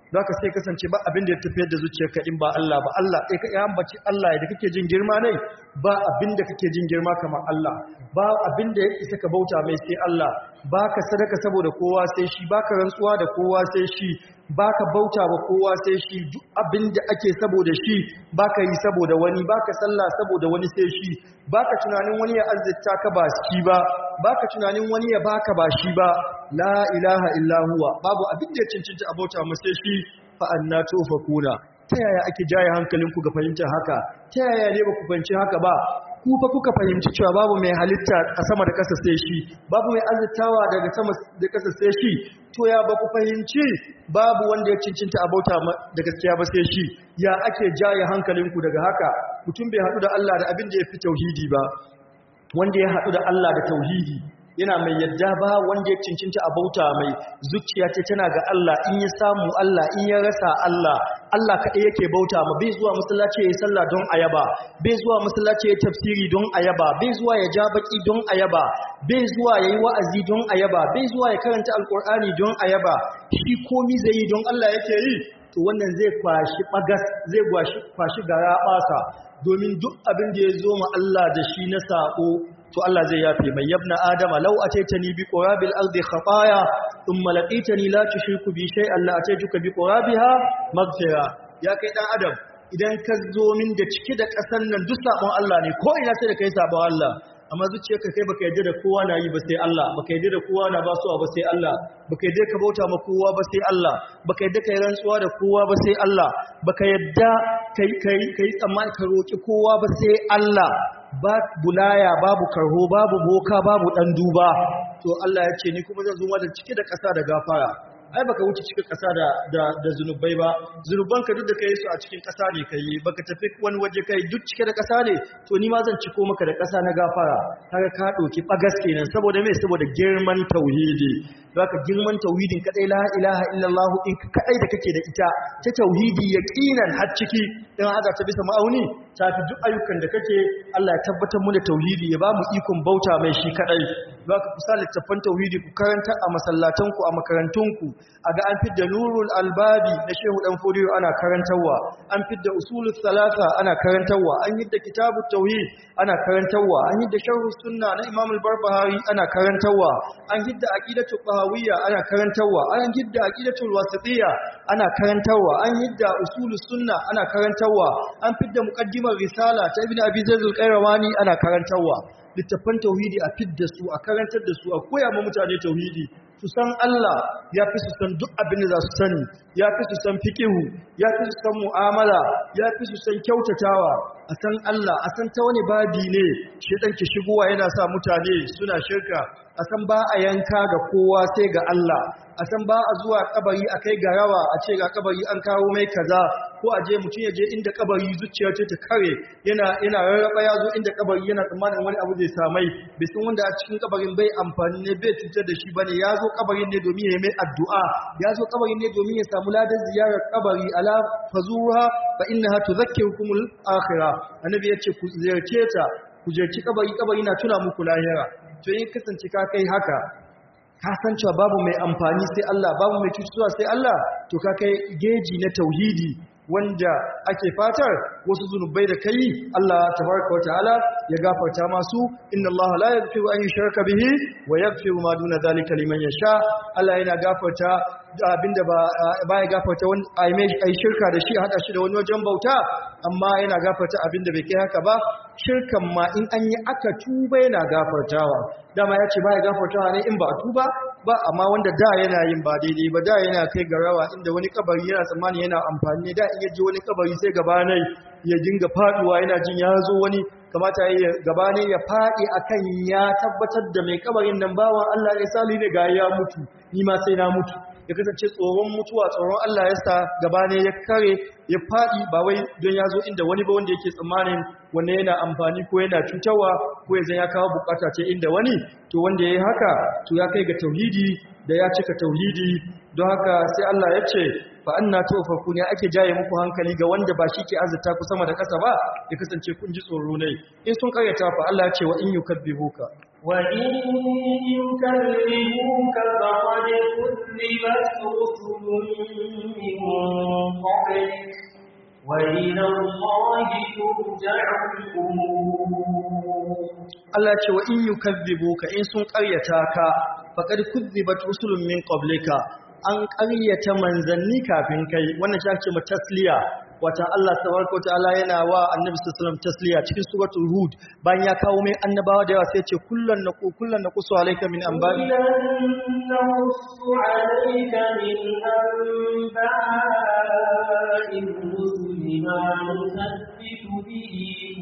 za ka sai kasance ba abin da ya tafiyar da zuciyarka in ba Allah ba Allah ɗaya ka ya ambaci Allah da kake jin girma ne ba abin da kake jin girma kamar Allah ba abin da ya isa ka bauta mai sai Allah ba ka sadaka saboda kowa sai shi ba ka rantsuwa da kowa sai shi ba ka bauta ba kowa sai shi duk abin da ake saboda shi ba ka yi saboda wani ba ka sallah saboda wani sai shi ba ka tunanin wani ya arzita ka ba shi ba ba ka tunanin wani ya baka ba shi ba la ilaha illa huwa babu abin da ya cancanta a bauta mu sai shi fa anna tufakuna ta yaya ake jaye hankalinku ga fahimtar haka ta yaya ne ba ku fahimci haka ba ku fa kuka fahimci cewa babu mai halitta a sama da ƙasa sai shi babu mai arzitawa daga sama da ƙasa sai shi to ya ba ku fahimci babu wanda ya cincinta a bauta da gaskiya ba sai shi ya ake jaye hankalinku daga haka mutum bai haɗu da Allah da abin da ya fi tauhidi ba wanda ya haɗu da Allah da tauhidi yana mai yadda ba wanda ya cincinta a bauta mai zuciya ce tana ga Allah in ya samu Allah in ya rasa Allah Allah kaɗai yake bauta ma bai zuwa masallaci ya yi sallah don ayaba bai zuwa masallaci ya tafsiri don ayaba bai zuwa ya ja baki don ayaba bai zuwa ya yi wa'azi don ayaba bai zuwa ya karanta alkur'ani don ayaba shi komi zai yi don Allah yake yi to wannan zai kwashi bagas zai kwashi gara basa domin duk abin da ya zo ma Allah da shi na sako to Allah zai yafe mai yabna adama law ataitani bi qurabil ardi khataya thumma laqitani la tushriku bi shay'an la ataituka bi qurabiha maghfira ya kai dan adam idan ka zo min da cike da kasan nan duk sabon Allah ne ko ina sai da kai sabon Allah amma zuciyarka kai baka yarda da kowa na yi ba sai Allah baka yarda da kowa na basuwa ba sai Allah baka yarda ka bauta ma kowa ba sai Allah baka yarda kai rantsuwa da kowa ba sai Allah baka yarda kai kai kai tsammani ka roki kowa ba sai Allah ba bulaya babu karho babu boka babu dan duba to Allah ya ce ni kuma zan zo da cike da ƙasa da gafara ai baka wuce cikin ƙasa da da da zunubai ba zunuban ka duk da kai su a cikin ƙasa ne kai baka tafi wani waje kai duk cike da ƙasa ne to ni ma zan ciko maka da ƙasa na gafara kaga ka dauki bagas kenan saboda me saboda girman tauhidi zaka girman tauhidin kadai la ilaha illallah in kadai da kake da ita ta tauhidi yaqinan har ciki dan haka ta bisa ma'auni ta fi duk ayyukan da kake Allah ya tabbatar mu da tauhidi ya ba mu ikon bauta mai shi kadai zaka kusa littafan tauhidi ku karanta a masallatanku a makarantunku a ga an fidda nurul albabi na shehu dan fodiyo ana karantarwa an fidda usulul salasa ana karantarwa an yidda kitabut tauhid ana karantarwa an yidda sharhus sunna na imam al-barbahari ana karantarwa an yidda aqidatul bahawiyya ana karantarwa an yidda aqidatul wasitiyya ana karantarwa an yidda usulus sunna ana karantarwa an fidda muqaddimar risala ta ibnu abi zaid al-qayrawani ana karantarwa littafan tauhidi a fidda su a karantar da su a koya ma mutane tauhidi su san Allah ya fi su san duk abin da za su sani ya fi su san fikihu ya fi su san mu'amala ya fi su san kyautatawa a san Allah a san ta wani babi ne shedan ke shigowa yana sa mutane suna shirka a san ba a yanka ga kowa sai ga Allah a san ba a zuwa kabari a kai ga rawa a ce ga kabari an kawo mai kaza ko a je mutum ya je inda kabari zuciya ce ta kare yana yana rarraba ya zo inda kabari yana tsammanin wani abu zai samai bai san wanda a cikin kabarin bai amfani ne bai cutar da shi bane ya zo kabarin ne domin ya yi mai addu'a ya zo kabarin ne domin ya samu ladan ziyarar kabari ala fazuha fa innaha tudhakkirukumul akhirah annabi yace ku ziyarce ta ku ziyarci kabari kabari na tuna muku lahira to in kasance ka kai haka ka san cewa babu mai amfani sai Allah babu mai cutuwa sai Allah to ka kai geji na tauhidi wanda ake fatar wasu zunubai da kai Allah tabaraka wa ta'ala ya gafarta masu inna Allah la yaghfiru an yushraka bihi wa yaghfiru ma duna dhalika liman yasha Allah yana gafarta abinda ba baya gafarta wani ai shirka da shi hada shi da wani wajen bauta amma yana gafarta abinda bai kai haka ba shirkan ma in an yi aka tuba yana gafartawa dama ya ce baya gafartawa ne in ba a tuba ba amma wanda da yana yin ba daidai ba da yana kai ga rawa inda wani kabari yana tsammani yana amfani da in ya ji wani kabari sai gabanai ya dinga faduwa yana jin ya zo wani kamata ya gabanai ya fadi akan ya tabbatar da mai kabarin nan bawan Allah ne sali ne ga ya mutu ni ma sai na mutu ya kasance tsoron mutuwa tsoron Allah ya sa gabane ya kare ya fadi ba wai don ya zo inda wani ba wanda yake tsammanin wanda yana amfani ko yana cutarwa ko ya zan ya kawo bukata ce inda wani to wanda ya yi haka to ya kai ga tauhidi da ya cika tauhidi don haka sai Allah ya ce fa anna tufaku ne ake jaye muku hankali ga wanda ba shi ke azurta ku sama da ƙasa ba ya kasance kun ji tsoro ne in sun karyata fa Allah ya ce wa in yukabbibuka وإن يكذبوك فقد كذبت رسل من قبلك وإلى الله ترجع الأمور Allah ce wa in yukazzibuka in sun ƙaryata ka faqad kuzzibat rusulun min qablika an ƙaryata manzanni kafin kai wannan shi ake ce tasliya wata Allah tabaraka wa ta'ala yana wa annabi sallallahu alaihi wasallam tasliya cikin suratul hud bayan ya kawo mai annabawa da yawa sai ya ce kullan naqu kullan naqsu alayka min anba'i كلا نقص عليك من أنباء الرسل ما نثبت به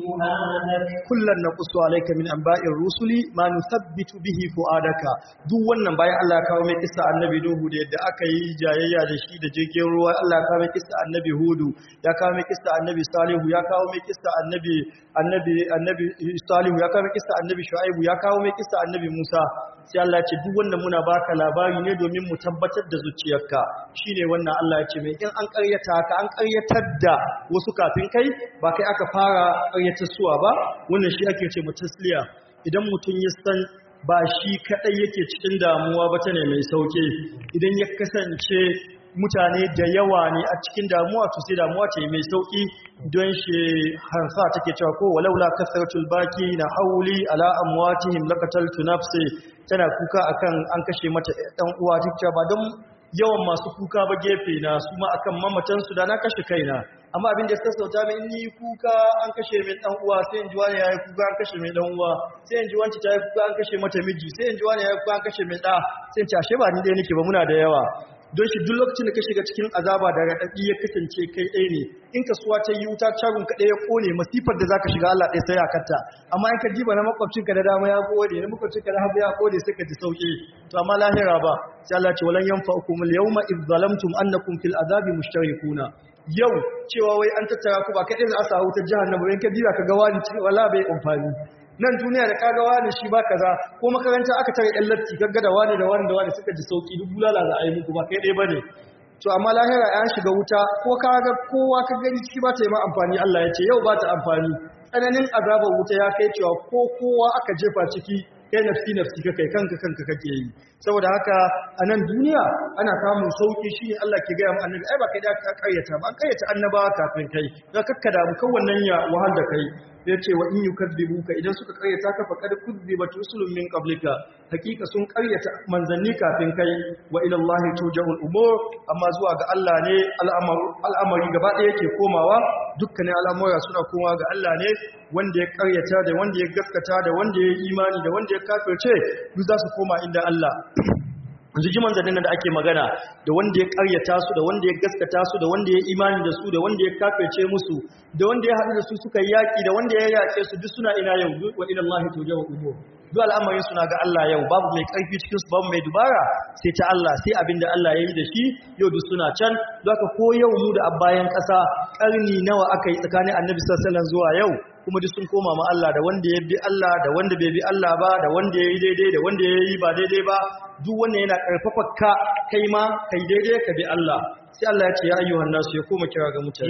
فؤادك kullan naqsu alayka min anba'ir rusuli ma nuthabbitu bihi fuadaka duk wannan bayan Allah ya kawo mai kissa annabi Nuhu da yadda aka yi jayayya da shi da jirgin ruwa Allah ya kawo mai kissa annabi Hudu ya kawo mai kissa annabi Salihu ya kawo mai kissa annabi annabi annabi Salihu ya kawo mai kissa annabi Shu'aibu ya kawo mai kissa annabi Musa sai Allah ya ce duk wannan muna baka labari ne domin mu tabbatar da zuciyarka shine wannan Allah ya ce mai in an ƙaryata ka an ƙaryatar da wasu kafin kai ba kai aka fara ƙaryatar suwa ba wannan shi ake ce mutasliya idan mutum ya san ba shi kadai yake cikin damuwa ba ta ne mai sauke idan ya kasance mutane da yawa ne a cikin damuwa to sai damuwa ce mai sauki don shi harfa take cewa ko walaula kasratul baki na hauli ala amwatihim laqataltu nafsi tana kuka akan an kashe mata dan uwa take ba don yawan masu kuka ba gefe na su ma akan mamatan su da na kashe kaina amma abin da ya sassauta min ni kuka an kashe min dan uwa sai in ji wani yayi kuka an kashe min dan uwa sai in ji wanci ta yi kuka an kashe mata miji sai in ji wani yayi kuka an kashe min da sai in ci ashe ba ni dai nake ba muna da yawa don shi duk lokacin da ka shiga cikin azaba da raɗaɗi ya kasance kai ɗaya ne in kasuwa ta yi wuta cagun ka ɗaya ya ƙone masifar da za ka shiga Allah ɗaya sai a kanta amma in ka diba na makwabcinka da dama ya ƙone na makwabcinka da hagu ya ƙone sai ka ji sauƙi to amma lahira ba sai Allah ce walan yanfa'ukum al-yawma idh zalamtum annakum fil azabi mushtarikuna yau cewa wai an tattara ku ba kaɗai za a sa wutar jahannama in ka diba ka ga wani wala bai amfani nan duniya da kaga wani shi ba kaza ko makaranta aka tare ɗan latti kaga da wani da wani da wani suka ji sauki duk bulala za a yi muku ba kai ɗaya bane to amma lahira ya shiga wuta ko kaga kowa ka gani shi ba ta yi ma amfani Allah ya ce yau ba ta amfani tsananin azabar wuta ya kai cewa ko kowa aka jefa ciki kai nafsi nafsi ka kai kanka kanka kake yi saboda haka a nan duniya ana samun sauki shine Allah ke gaya mu annabi ai ba kai da ka karyata ba an karyata annabawa kafin kai ga kakkada mu kan wannan ya wahal da kai yace wa in yukadzibuka idan suka karyata ka faqad kudzibat rusulun min qablika hakika sun karyata manzanni kafin kai wa ila Allah turja'ul umur amma zuwa ga Allah ne al'amari gaba ɗaya yake komawa dukkanin al'amura suna komawa ga Allah ne wanda ya karyata da wanda ya gaskata da wanda ya imani da wanda ya kafirce duk za su koma inda Allah yanzu ji manzannin da ake magana da wanda ya karyata su da wanda ya gaskata su da wanda ya imani da su da wanda ya kafirce musu da wanda ya haɗu da su suka yaki da wanda ya yaƙe su duk suna ina yau wa ila Allah tujahu umur duk al'amarin suna ga Allah yau babu mai ƙarfi cikin su babu mai dubara sai ta Allah sai abin da Allah ya yi da shi yau duk suna can don haka ko yau mu da bayan ƙasa ƙarni nawa aka yi tsakanin annabi sallallahu alaihi wasallam zuwa yau kuma duk sun koma ma Allah da wanda ya bi Allah da wanda bai bi Allah ba da wanda ya yi daidai da wanda ya yi ba daidai ba duk wannan yana ƙarfafa ka kai ma kai daidai ka bi Allah sai Allah ya ce ya ayyuhan nasu ya koma kira ga mutane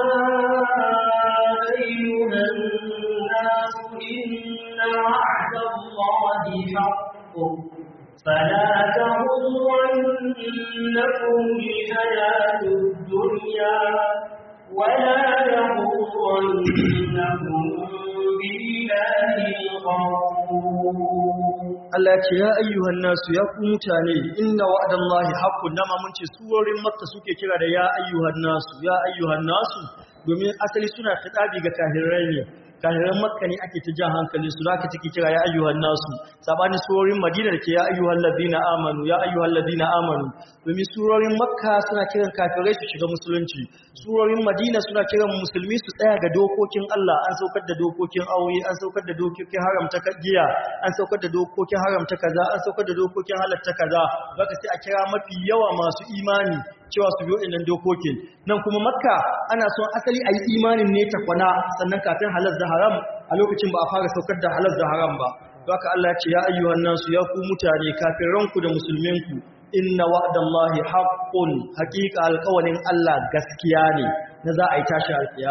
يا أيها الناس إن وعد الله حق فلا تغرنكم الحياة الدنيا ولا يغرنكم بالله الغرور Allah ce ya ayyuhan nasu ya ku mutane inna wa'dallahi haqqun dama mun ce surorin makka suke kira da ya ayyuhan nasu ya ayyuhan nasu domin asali suna fitabi ga kahirai ne kahiran makka ne ake ta jan hankali su zaka take kira ya ayyuhan nasu sabani surorin madina da ke ya ayyuhan ladina amanu ya ayyuhan ladina amanu domin surorin makka suna kiran kafirai su shiga musulunci surorin madina suna kiran musulmi su tsaya ga dokokin Allah an saukar da dokokin aure an saukar da dokokin haramta giya an saukar da dokokin haramta kaza an saukar da dokokin halatta kaza zaka sai a kira mafi yawa masu imani cewa su biyo innan dokokin nan kuma makka ana son asali a yi imanin ne ta kwana sannan kafin halal da haram a lokacin ba a fara saukar da halal da haram ba haka Allah ya ce ya ayyuhan nasu ya ku mutane kafin ranku da musulminku inna wa'dallahi haqqun haqiqa alqawlin Allah gaskiya ne na za a yi tashi alkiyama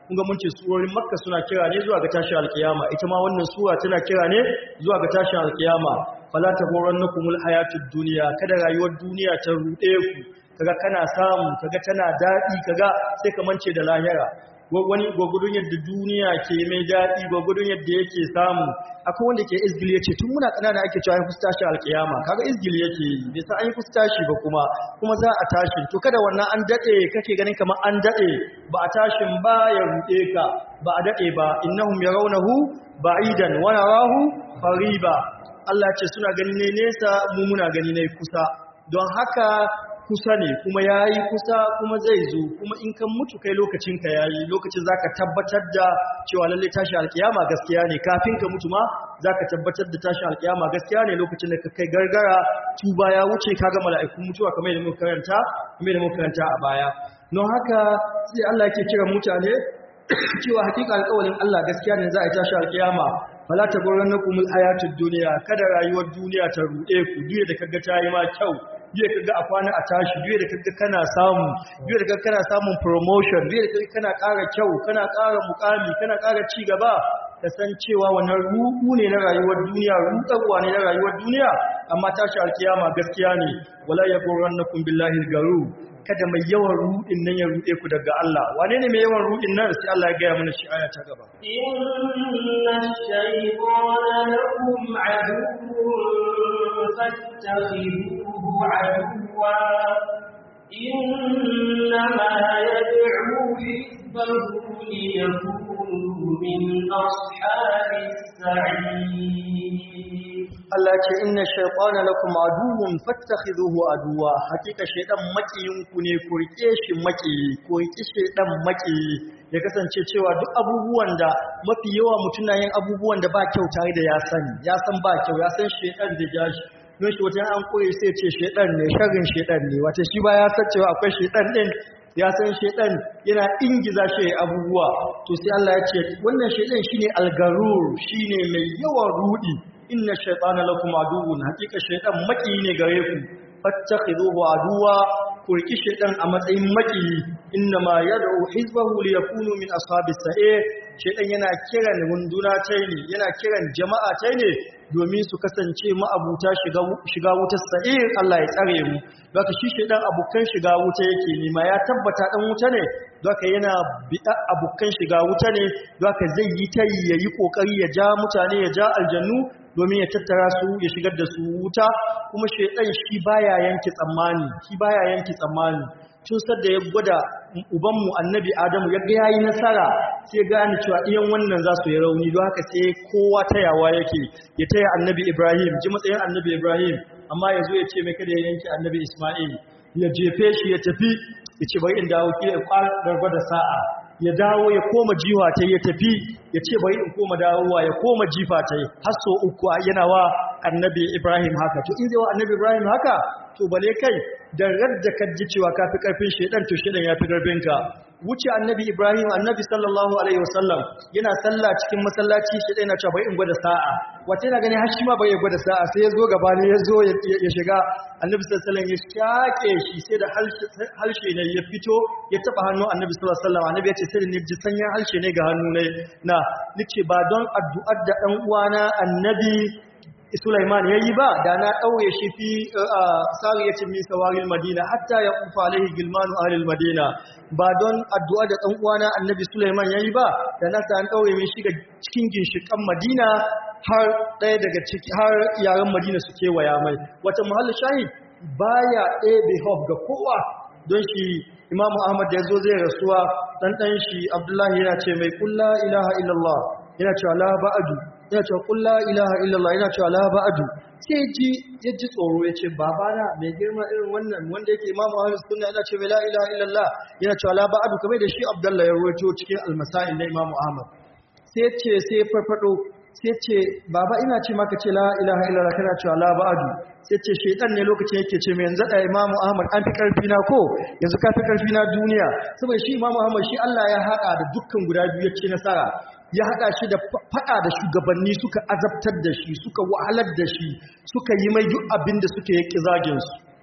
kun ga mun ce surorin makka suna kira ne zuwa ga tashin alkiyama ita ma wannan sura tana kira ne zuwa ga tashin alkiyama fala taghurrannakumul hayatud dunya kada rayuwar duniya ta rude ku kaga kana samu kaga tana dadi kaga sai ka mance da lahira wani gwagudun yadda duniya ke mai daɗi gwagudun yadda yake samu akwai wanda ke izgili ya ce tun muna ƙanana ake cewa an fusta shi alƙiyama kaga izgili yake yi bai sa an yi fusta shi ba kuma kuma za a tashi to kada wannan an daɗe kake ganin kamar an daɗe ba a tashin ba ya ruɗe ka ba a daɗe ba innahum yarawnahu ba'idan wa narahu qariba Allah ce suna gani ne nesa mu muna gani ne kusa don haka kusa ne kuma ya yi kusa kuma zai zo kuma in kan mutu kai lokacinka ya yi lokacin za ka tabbatar da cewa lalle tashi alkiyama gaskiya ne kafin ka mutu ma za ka tabbatar da tashi alkiyama gaskiya ne lokacin da ka kai gargara tuba ya wuce ka ga mala'ikun mutuwa kamar da muka karanta kamar da muka karanta a baya don haka sai Allah yake kira mutane cewa hakika alƙawarin Allah gaskiya ne za a tashi alkiyama fala taghurrannakumul hayatud dunya kada rayuwar duniya ta rude ku duniya da kaga ta yi ma kyau biya kaga a kwana a tashi biya da kaga kana samu biya da kaga kana samun promotion biya da kaga kana ƙara kyau kana ƙara mukami kana ƙara ci gaba ka san cewa wannan ruɗu ne na rayuwar duniya ruɗarwa ne na rayuwar duniya amma tashi alkiyama gaskiya ne wala yaghurrannakum billahi garu kada mai yawan ruɗin nan ya ruɗe ku daga Allah wane ne mai yawan ruɗin nan sai Allah ya gaya mana shi aya ta gaba inna ash-shaytana lakum aduwwun فاتخذوه عدوا إنما يدعو حزبه ليكونوا من أصحاب السعير Allah ce inna shaytana lakum aduwwun fattakhidhuhu aduwa hakika shaytan makiyinku ne ku rike shi makiyi ku rike shaytan makiyi ya kasance cewa duk abubuwan da mafi yawa mutuna yin abubuwan da ba kyau tare da ya sani ya san ba kyau ya san shaytan da jashi don shi wata an koyi sai ce shaytan ne sharrin shaytan ne wata shi ba ya san cewa akwai shaytan din ya san shaytan yana ingiza shi abubuwa to sai Allah ya ce wannan shaytan shine algarur shine mai yawan rudi inna shaytana lakum aduwwun hakika shaytan maki ne gare ku fattakhiduhu aduwa ku riki shaytan a matsayin maki inna ma yad'u hizbahu liyakunu min ashabis sa'ir shaytan yana kiran runduna tai ne yana kiran jama'a tai ne domin su kasance ma'abuta shiga shiga wutar sa'ir Allah ya tsare mu zaka shi shaytan abukan shiga wuta yake nema ya tabbata dan wuta ne zaka yana bida abukan shiga wuta ne zaka zai yi tayi yayi kokari ya ja mutane ya ja aljannu domin ya tattara su ya shigar da su wuta kuma shaidan shi baya yanke tsammani shi baya yanke tsammani tun sadda ya gwada ubanmu annabi adamu ya ga yayi nasara sai gane cewa iyan wannan za su yi rauni don haka sai kowa tayawa yake ya taya annabi ibrahim ji matsayin annabi ibrahim amma ya zo ya ce mai kada ya yanke annabi isma'il ya jefe shi ya tafi ya ce bari in dawo kila ya ƙwarar gwada sa'a ya dawo ya koma jiwa ta ya tafi ya ce bari in koma dawowa ya koma jifa ta har so uku yana wa annabi Ibrahim haka to in zai wa annabi Ibrahim haka to bale kai da radda ka ji cewa ka fi karfin shedan to shedan ya fi karfin ka wuce annabi Ibrahim annabi sallallahu alaihi wasallam yana sallah cikin masallaci shedan yana cewa bari in gwada sa'a wata yana gani har shi ma bai gwada sa'a sai ya zo gaba ne ya zo ya shiga annabi sallallahu alaihi wasallam ya shake shi sai da halshe ne ya fito ya taba hannu annabi sallallahu alaihi wasallam annabi ya ce sai ne ji sanyan halshe ne ga hannu ne na nace ba don addu'ar da dan uwana annabi Sulaiman yayi ba da na ɗauye shi fi sariyacin min sawaril Madina hatta ya kufa alaihi gilmanu ahlil Madina ba don addu'a da ɗan uwana Annabi Sulaiman yayi ba da na san ɗauye min shi ga cikin ginshikan Madina har ɗaya daga ciki har yaran Madina su kewaya mai wata muhallu shahid baya ɗebe hof ga kowa don shi Imam Ahmad da yazo zai rasuwa dan dan shi Abdullahi yana ce mai kullu ilaha illallah yana cewa la ba'adu yana cewa qul la ilaha illallah yana cewa la ba'adu sai ji ya ji tsoro ya ce babana mai girma irin wannan wanda yake imamu ahlus sunna yana cewa la ilaha illallah yana cewa la ba'adu kamar da shi abdullah ya rawaito cikin al-masail na imamu ahmad sai ce sai farfado sai ce baba ina ce maka ce la ilaha illallah kana cewa la ba'adu sai ce shaitan ne lokacin yake ce mai yanzu da imamu ahmad an fi karfi na ko yanzu ka fi karfi na duniya saboda shi imamu ahmad shi Allah ya haɗa da dukkan guda biyu ya ce nasara ya haɗa shi da faɗa da shugabanni suka azabtar da shi suka wahalar da shi suka yi mai duk abin da suka yi zaginsu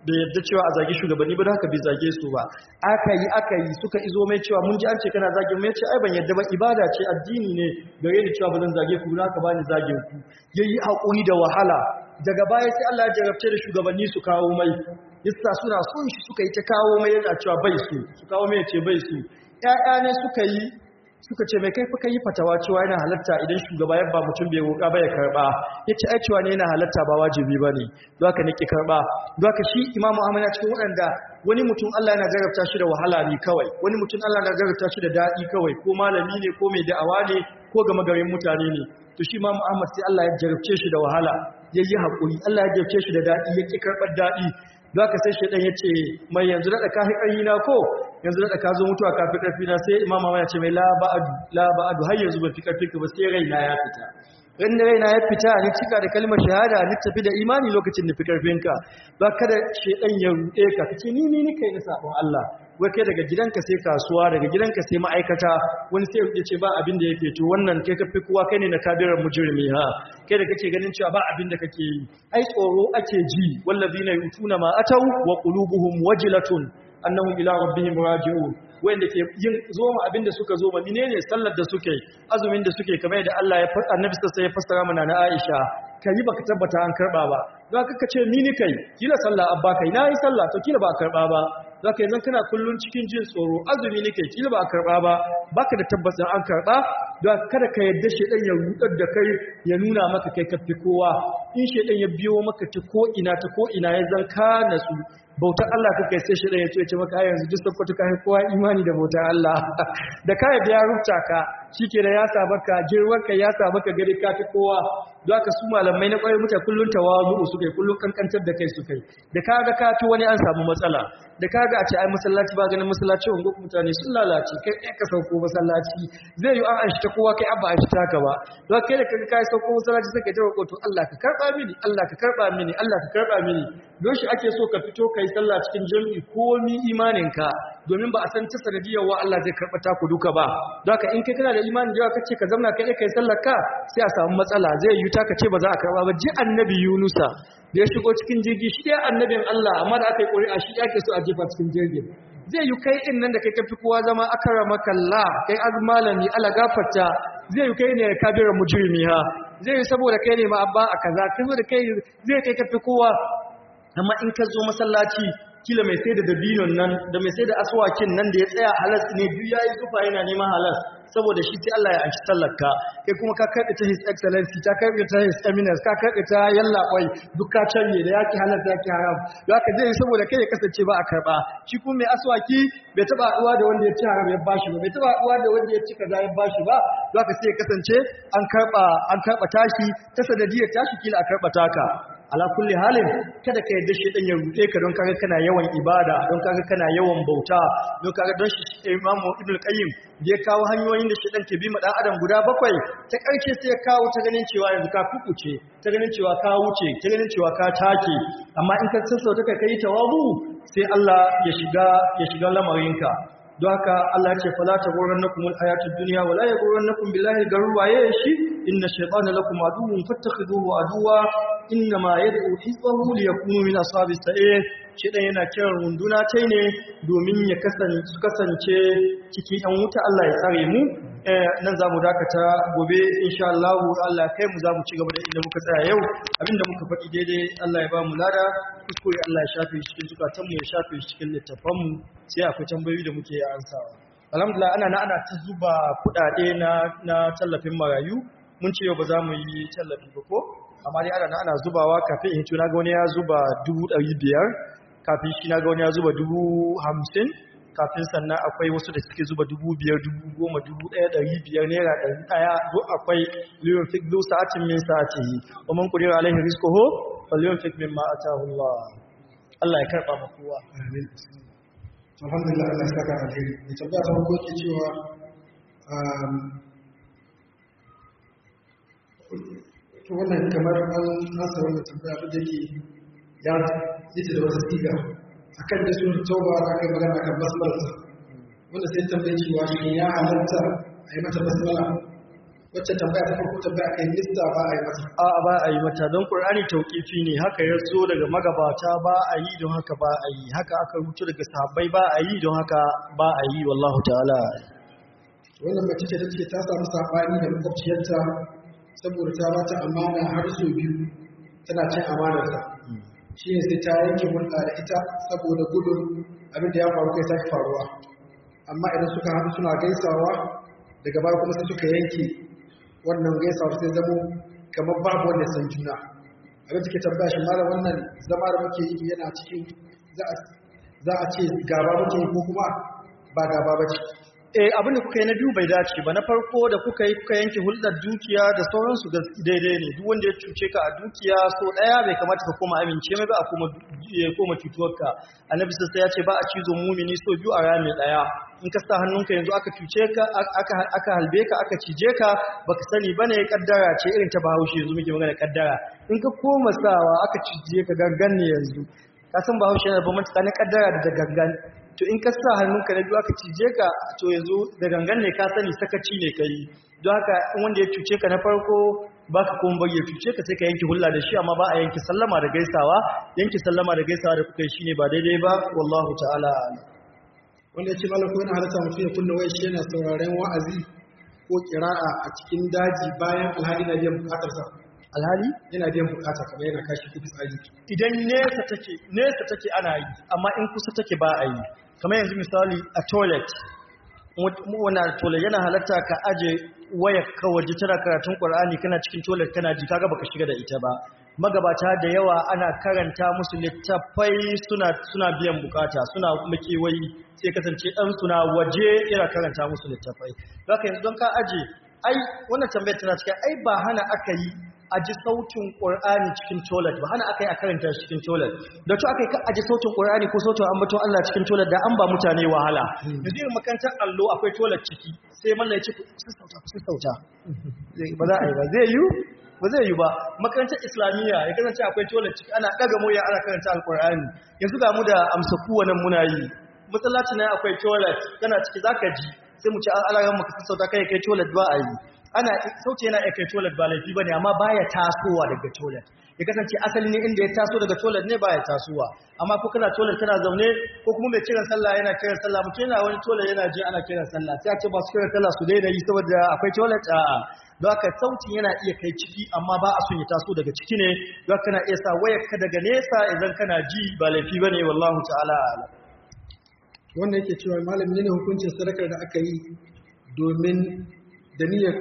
bai yadda cewa a zagi shugabanni ba da haka bai zage su ba aka yi aka yi suka izo mai cewa mun ji an ce kana zagin mai ce ai ban yadda ba ibada ce addini ne gare ni cewa ba zan zage ku na ka bani zagin ku yayi hakuri da wahala daga baya sai Allah ya jarabce da shugabanni su kawo mai yasa suna son shi suka yi ta kawo mai yana cewa bai su su kawo mai ce bai su ƴaƴa ne suka yi suka ce mai kai fa kai fatawa cewa yana halatta idan shugaba ya ba mutum bai roƙa ba ya karba yace ai cewa ne yana halatta ba wajibi bane don haka nake karba don haka shi imamu ahmad ya cikin waɗanda wani mutum Allah yana jarabta shi da wahala ne kawai wani mutum Allah yana jarabta shi da daɗi kawai ko malami ne ko mai da'awa ne ko gama garin mutane ne to shi imamu ahmad sai Allah ya jarabce shi da wahala yayi hakuri Allah ya jarabce shi da daɗi yake karɓar daɗi za ka sai shaidan ya ce mai yanzu daɗa ka fi na ko yanzu daɗa ka zo mutuwa ka fi ƙarfi na sai imama ya ce mai laba'adu har yanzu ba fi ƙarfi ka ba sai raina ya fita ran da raina ya fita ni cika da kalmar shahada ni tafi da imani lokacin da fi ƙarfinka ba kada shaidan ya ruɗe ka ka ce ni ni ni kai na sabon Allah wai kai daga gidanka sai kasuwa daga gidanka sai ma'aikata wani sai ya ce ba abin da yake to wannan kai ka fi kowa kai ne na kabirar mujrimi ha kai da kake ganin cewa ba abin da kake yi ai tsoro ake ji wallazina yutuna ma atau wa qulubuhum wajilatun annahum ila rabbihim raji'un wanda ke yin zoma abinda suka zoma menene sallar da suke azumin da suke kamar da Allah ya faɗa annabi sai ya fassara mana na Aisha kai baka tabbata an karba ba don haka kace ni ni kai kila sallah abba kai nayi sallah to kila ba karba ba zaka yanzu kana kullun cikin jin tsoro azumi nake kila ba karba ba baka da tabbacin an karba don kada ka yadda shedan ya rudar da kai ya nuna maka kai kafi kowa in shedan ya biyo maka ta ko ina ta ko ina ya zan ka nasu bautar Allah kake sai shedan ya ce maka yanzu duk sakkwato ka kowa imani da bautar Allah da ka yadda ya rubuta ka shike da ya sa maka girman ka ya sa maka gari ka fi kowa don haka su malamai na kwarai mutane kullun tawazu su kai kullun kankantar da kai su kai da kaga ka to wani an samu matsala da kaga a ce ai masallaci ba ganin masallaci wango mutane sun lalace kai ɗaya ka sauko masallaci zai yi an anshi ta kowa kai abba an shi taka ba don kai da kaga kai sauko masallaci sai ka ji roƙo to Allah ka karba mini Allah ka karba mini Allah ka karba mini don shi ake so ka fito kai sallah cikin jami'i komi imaninka domin ba a san ta sanadiyar wa Allah zai karɓa ta ku duka ba don haka in kai kana da imanin da yawa kace ka zamna kai kai sallar ka sai a samu matsala zai yi ta ka ce ba za a karɓa ba ji annabi Yunusa da ya shigo cikin jirgi shi ya annabin Allah amma da aka yi ƙuri'a shi ake so a jefa cikin jirgin zai yi kai in nan da kai kafi kowa zama akarama kalla kai azmalami ala gafarta zai yi kai ne kabira mujrimi ha zai yi saboda kai ne ma abba a kaza kai da kai zai kai kafi kowa amma in ka zo masallaci kila mai sai da dabinon nan da mai sai da aswakin nan da ya tsaya halas ne duk yayi zufa yana neman halas saboda shi sai Allah ya anshi tallarka kai kuma ka karɓe ta his excellency ta karɓe ta his eminence ka karɓe ta yalla kwai duk ka canye da yaki halas yaki haram don haka zai saboda kai ya kasance ba a karɓa shi kuma mai aswaki bai taɓa haɗuwa da wanda ya ci haram ya bashi ba bai taɓa haɗuwa da wanda ya ci kaza ya bashi ba don haka sai ya kasance an karɓa an karɓa tashi ta sanadiyar tashi kila a karɓa taka ala kulli halin kada ka yarda shi dan ya rute ka don kaga kana yawan ibada don kaga kana yawan bauta don kaga don shi Imam Ibn Qayyim da ya kawo hanyoyin da shi dan ke bi ma dan adam guda bakwai ta karshe sai ya kawo ta ganin cewa yanzu ka kukuce ta ganin cewa ka wuce ta ganin cewa ka take amma in ka sassauta ka kai tawabu sai Allah ya shiga ya shiga lamarinka don haka Allah ce fala ta goran na kuma ayatul duniya wala ya goran na kuma billahi garuwa ya shi inna shaytana lakum aduwwun fattakhiduhu aduwa inna ma yad'u hizbahu liyakunu min ashabis sa'ir shedan yana kiran runduna tai ne domin ya kasance kasance cikin yan wuta Allah ya tsare mu nan zamu dakata gobe insha Allah Allah kai mu zamu ci gaba da inda muka tsaya yau abinda muka faɗi daidai Allah ya ba mu lada kuskure Allah ya shafe shi cikin zukatan mu ya shafe shi cikin littafan mu sai akwai tambayoyi da muke ansawa alhamdulillah ana na ana ta zuba kuɗaɗe na na tallafin marayu mun ce yau ba za mu yi tallafi ba ko amma dai ana na ana zubawa kafin in tuna ga wani ya zuba dubu ɗari biyar kafin shi na ga wani ya zuba dubu hamsin kafin sannan akwai wasu da suke zuba dubu biyar dubu goma dubu ɗaya ɗari biyar naira ɗari ɗaya duk akwai liyon fik zu sa'atin min sa'ati yi wa man kudira alaihi rizquhu fa liyon fik min ma atahu Allah Allah ya karɓa ma kowa amin alhamdulillah Allah ya saka alheri da tabbata ta farko ke cewa to wannan kamar an nasa wannan tambaya da yake ya yi da wata siga akan da sun tauba da aka magana kan basmalarsa wanda sai tambaye cewa shi ya halatta a yi mata basmala wacce tambaya ta farko tambaya kai lista ba a yi mata a ba a yi mata don ƙur'ani tauƙifi ne haka ya zo daga magabata ba a yi don haka ba a yi haka aka rubuta daga sahabbai ba a yi don haka ba a yi wallahu ta'ala wannan mace ce ta ce ta samu saɓani da makwabciyarta saboda ta ba ta amana har sau biyu tana cin amanarsa shi ne sai ta yanke hulɗa da ita saboda gudun abin da ya faru kai sake faruwa amma idan suka haɗu suna gaisawa daga baya kuma sai suka yanke wannan gaisawa sai zamo kamar babu wanda san juna abin da ke tambaya shi mara wannan zama da muke yi yana cikin za a ce gaba muke yi ko kuma ba gaba ba ce eh abinda kuka yi na biyu bai dace ba na farko da kuka yi kuka yanke hulɗar dukiya da sauransu ga daidai ne duk wanda ya cuce ka a dukiya so ɗaya bai kamata ka koma amince mai ba a koma ya koma cutuwarka annabi sai ya ce ba a cizo mumini so biyu a rami ɗaya in ka sa hannunka yanzu aka cuce ka aka aka halbe ka aka cije ka baka sani bane kaddara ce irin ta Bahaushe yanzu muke magana kaddara in ka koma sawa aka cije ka gangan ne yanzu ka san Bahaushe yana da bambanci tsakanin kaddara da gangan to in ka sa hannunka na biyu aka cije ka to yanzu da gangan ne ka sani sakaci ne kai don haka in wanda ya cuce ka na farko baka kuma bari ya cuce ka sai ka yanke hulla da shi amma ba a yanke sallama da gaisawa yanke sallama da gaisawa da kuka yi shine ba daidai ba wallahu ta'ala wanda ya ce malam ko yana halatta mutum ya kunna wai shi yana sauraren wa'azi ko kira'a a cikin daji bayan alhali na biyan bukatarsa alhali yana biyan bukata kamar yana kashi kuɗi tsari idan nesa take nesa take ana yi amma in kusa take ba a yi kamar yanzu misali a toilet wana toilet yana halatta ka aje wayar ka waje tana karatun Qur'ani kana cikin toilet kana ji kaga baka shiga da ita ba magabata da yawa ana karanta musu littafai suna suna biyan bukata suna makewayi sai kasance dan suna waje yana karanta musu littafai haka yanzu don ka aje ai wannan tambayar tana cikin ai ba hana aka yi a ji sautin ƙur'ani cikin toilet ba hana aka yi a karanta shi cikin toilet da to aka yi a ji sautin ƙur'ani ko sautin ambaton Allah cikin toilet da an ba mutane wahala da zai makarantar allo akwai toilet ciki sai mallan ya ce su sauta su sauta ba za a yi ba zai yi ba zai yi ba makarantar islamiyya ya kasance akwai toilet ciki ana ɗaga moya ana karanta alƙur'ani yanzu ga mu da amsa nan muna yi masallacin nan akwai toilet kana ciki zaka ji sai mu ci alaran mu ka sassauta kai kai toilet ba a yi ana sauce yana kai toilet ba laifi bane amma baya tasowa daga toilet ya kasance asali ne inda ya taso daga toilet ne baya tasowa amma ko kana toilet kana zaune ko kuma mai kiran sallah yana kiran sallah mutum yana wani toilet yana ji ana kiran sallah sai a ce masu kiran sallah su daina yi saboda akwai toilet a'a don haka sautin yana iya kai ciki amma ba a son ya taso daga ciki ne don kana iya sa wayar ka daga nesa idan kana ji ba laifi bane wallahu ta'ala a'lam wannan yake cewa malami ne hukuncin sadakar da aka yi domin da niyyar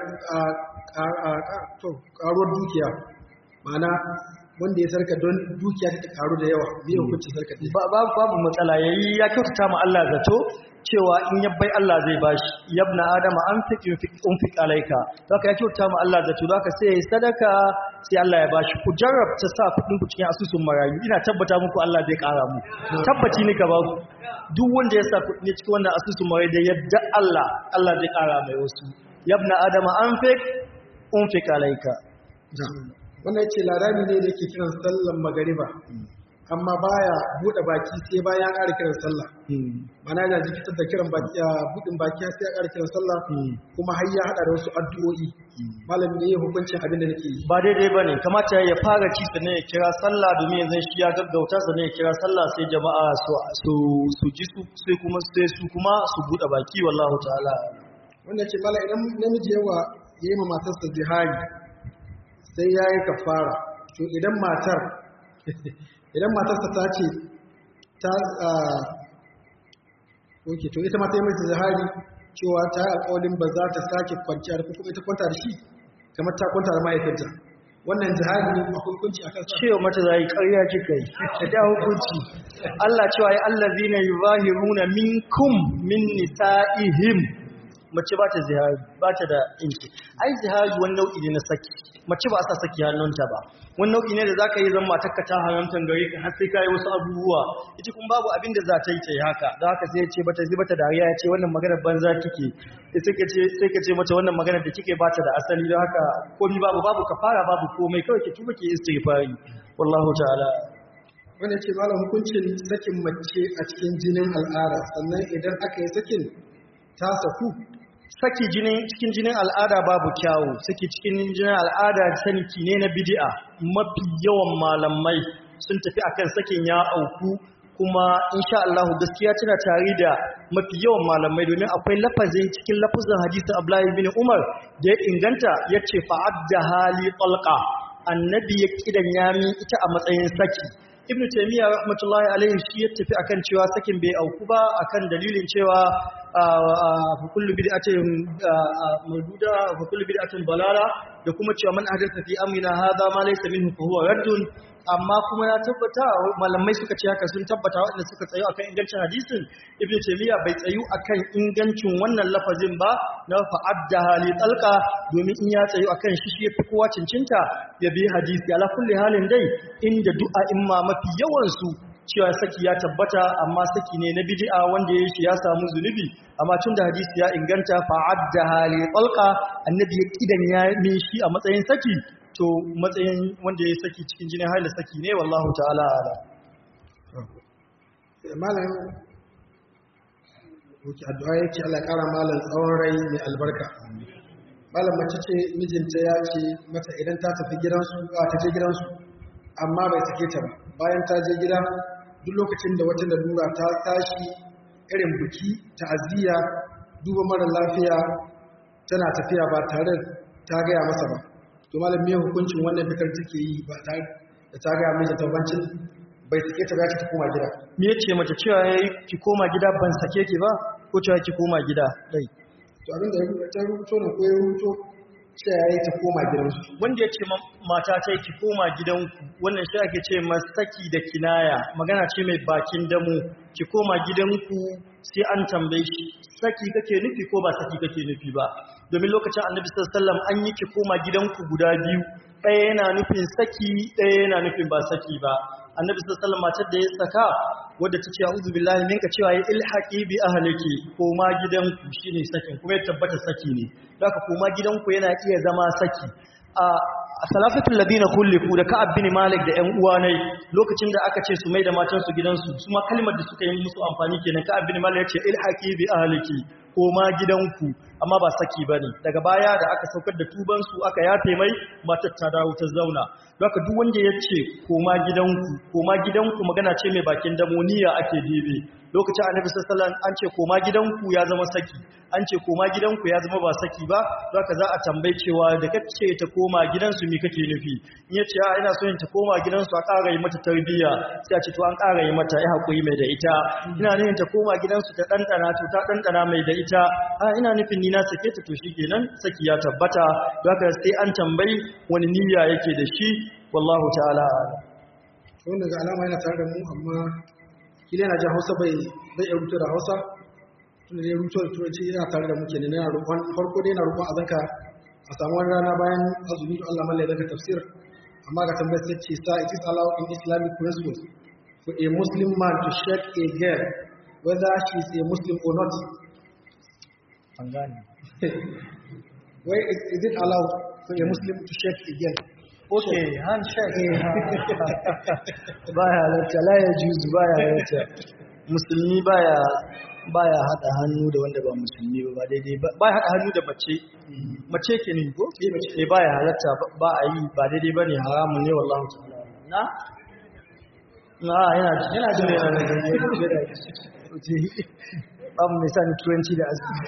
karuwar dukiya mana wanda ya sarka don dukiya ta karu da yawa ne hukuncin sarka ne babu matsala yayi ya kyautata ma Allah zato cewa in yabbai Allah zai bashi yabna adama an fiqi unfiq alayka haka ya kyautata ma Allah zato haka sai yayi sadaka sai Allah ya bashi ku jarrabta sa kudin ku cikin asusun marayu ina tabbata muku Allah zai kara mu tabbaci ni ka ba ku duk wanda ya sa kudi cikin wannan asusun marayu da yadda Allah Allah zai kara mai wasu yabna adama an fiq unfiq alayka wannan yace larami ne da yake kiran sallan magariba amma baya bude baki sai bayan ƙara kiran sallah mana yana jikitar da kiran baki budin baki sai ya ƙara kiran sallah kuma har ya hada da wasu addu'o'i malami ne ya hukuncin abin da nake yi ba daidai bane kamata ya fara ci sannan ya kira sallah domin yanzu shi ya gaggauta sannan ya kira sallah sai jama'a su su ji su sai kuma sai su kuma su bude baki wallahu ta'ala wannan ce mala idan namiji yawa yayi ma matarsa zihari sai yayi kafara to idan matar idan matarsa ta ce ta oke to ita mata yi mai zahari cewa ta yi alƙawarin ba za ta sake kwanciya da kuma ita kwanta da shi kamar ta kwanta da mahaifinta wannan zahari ne a hukunci a kansa cewa mata za yi ƙarya kika yi ta da hukunci Allah cewa ya allazi na yi zahiruna minkum min nisa'ihim mace ba ta zihari ba ta da inci ai zihari wani nau'i ne na saki mace ba a sa saki hannunta ba wani nau'i ne da za ka yi zan matakka ta haramta gari ka har sai ka yi wasu abubuwa ita kuma babu abin da za ta yi ta yi haka da haka sai ya ce bata zai bata dariya ya ce wannan maganar banza kike sai ka ce mata wannan maganar da kike bata da asali don haka komi babu babu kafara babu komai kawai ki tuba ki istighfari wallahu ta'ala wanda ce malam hukuncin sakin mace a cikin jinin al'ada sannan idan aka yi sakin ta saku saki jinin cikin jinin al'ada babu kyawu saki cikin jinin al'ada saniki ne na bid'a mafi yawan malamai sun tafi akan sakin ya auku kuma insha Allah gaskiya tana tare da mafi yawan malamai domin akwai lafazin cikin lafazin hadisin Abdullahi bin Umar da ya inganta yace fa'adda hali talqa annabi ya kidan yami ita a matsayin saki ibnu taymiya rahmatullahi alaihi shi ya tafi akan cewa sakin bai auku ba akan dalilin cewa fa kullu bid'atin mawduda fa kullu bid'atin balala da kuma cewa man ahdatha fi amrina hadha ma laysa minhu fa huwa raddun amma kuma ya tabbata malamai suka ce haka sun tabbata waɗanda suka tsayo akan ingancin hadisin ibnu taymiya bai tsayu akan ingancin wannan lafazin ba na fa'adda hali talqa domin in ya tsayu akan shi shi yafi kowa cincinta ya bi hadisi ala kulli halin dai inda du'a imma mafi yawan su cewa saki ya tabbata amma saki ne na bid'a wanda ya shi ya samu zunubi amma tun da hadisi ya inganta fa'adda hali talqa annabi ya kidan ya min shi a matsayin saki to matsayin wanda ya saki cikin jinin haila saki ne wallahu ta'ala ala malam wuce addu'a yake Allah ya kara malam tsawon rai mai albarka malam mace ce mijinta ya ce mata idan ta tafi gidansu a ta je gidansu amma bai sake ta ba bayan ta je gida duk lokacin da wata lalura ta tashi irin biki ta'aziyya duba mara lafiya tana tafiya ba tare ta gaya masa ba to malam me hukuncin wannan fikar take yi ba tare da ta gaya mijinta tabancin bai sake ta ba ta koma gida me yace mace cewa yayi ki koma gida ban sake ki ba ko cewa ki koma gida dai to abin da ya rubuta rubuto ne ko ya rubuto cewa yayi ta koma gidansu wanda ya ce mata ta ki koma gidanku wannan shi ake ce masaki da kinaya magana ce mai bakin damu ki koma gidanku sai an tambaye shi saki kake nufi ko ba saki kake nufi ba domin lokacin annabi sallallahu alaihi wasallam an yi ki koma gidanku guda biyu ɗaya yana nufin saki ɗaya yana nufin ba saki ba annabi sallallahu alaihi wasallam matar da ya saka wadda ta ce a'udhu billahi minka cewa ya ilhaqi bi ahliki koma gidanku shine sakin kuma ya tabbata saki ne haka koma gidanku yana iya zama saki a salafatul ladina khulifu da ka'ab bin malik da ƴan uwa ne lokacin da aka ce su mai da matan su gidansu su ma kalmar da suka yi musu amfani kenan ka'ab bin malik ya ce ilhaqi bi ahliki koma gidanku amma ba saki bane daga baya da aka saukar da tuban su aka yafe mai matar ta dawo ta zauna haka duk wanda ya ce koma gidanku koma gidanku magana ce mai bakin damoniya ake dibe lokacin annabi sallallahu alaihi wasallam an ce koma gidanku ya zama saki an ce koma gidanku ya zama ba saki ba haka za a tambaye cewa da kace ta koma gidansu me kake nufi in yace a ina so in ta koma gidansu a ƙara yi mata tarbiyya sai a ce to an ƙara yi mata ai hakuri mai da ita ina nufin ta koma gidansu ta dandana to ta dandana mai da ita a ina nufin ni na sake ta to shikenan saki ya tabbata haka sai an tambayi wani niyya yake da shi wallahu ta'ala wannan ga alama yana tare da mu amma kila yana jin hausa bai bai iya rubuta da hausa tunda dai rubuta da turanci yana tare da mu kenan yana roƙon farko dai yana roƙon azanka a samu wani rana bayan azumi da Allah mallaka daga tafsir amma ga tambayar sai ce sa it is allowed in islamic principles for a muslim man to shake a girl whether she is a muslim or not an gane why is, is it allowed for a muslim to shake a girl okay handshake baya halatta la ya juzu baya halatta musulmi baya baya hada hannu da wanda ba musulmi ba ba daidai ba baya hada hannu da mace mace ke ne ko eh baya halatta ba a yi ba daidai bane haramun ne wallahi ta'ala na na yana yana jin yana da gani babu mai sani turanci da asibiti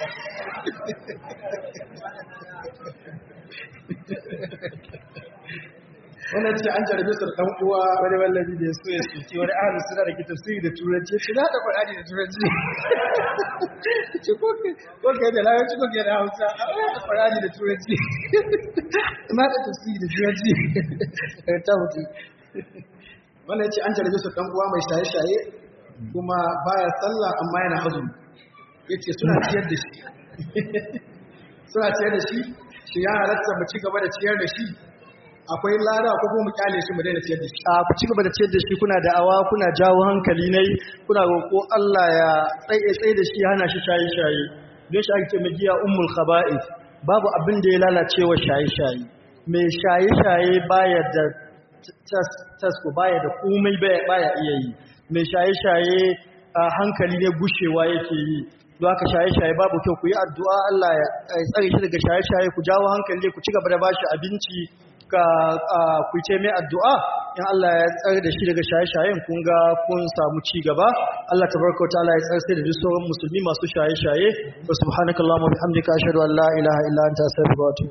wannan ce an jarabe su da ɗan uwa wani wallabi da ya so ya soke wani ahalin suna da ke tafsiri da turanci ya ce na da faɗaɗi da turanci ce ko kai da larabci ko kai da hausa a wani da faɗaɗi da turanci na da tafsiri da turanci ta mutu wannan ce an jarabe su ɗan uwa mai shaye-shaye kuma baya sallah amma yana azumi ya ce suna ciyar da shi suna ciyar da shi shi ya halatta mu ci gaba da ciyar da shi akwai lada ko kuma mu kyale shi mu daina ciyar da shi a ku ci gaba da ciyar da shi kuna da'awa kuna jawo hankali nai kuna roƙo Allah ya tsaye tsaye da shi hana shi shaye shaye don shi ake mai giya ummul khaba'is babu abin da ya lalace wa shaye shaye mai shaye shaye baya da tasko baya da komai baya iya yi mai shaye shaye hankali ne gushewa yake yi don haka shaye-shaye babu kyau ku yi addu'a Allah ya tsare shi daga shaye-shaye ku jawo hankali ku ci gaba da bashi abinci ka ku ce mai addu'a in Allah ya tsare da shi daga shaye-shayen kun ga kun samu ci gaba Allah tabaraka wa ta'ala ya tsare da duk sauran musulmi masu shaye-shaye wa subhanakallahumma wa bihamdika ashhadu an la ilaha illa anta astaghfiruka wa atubu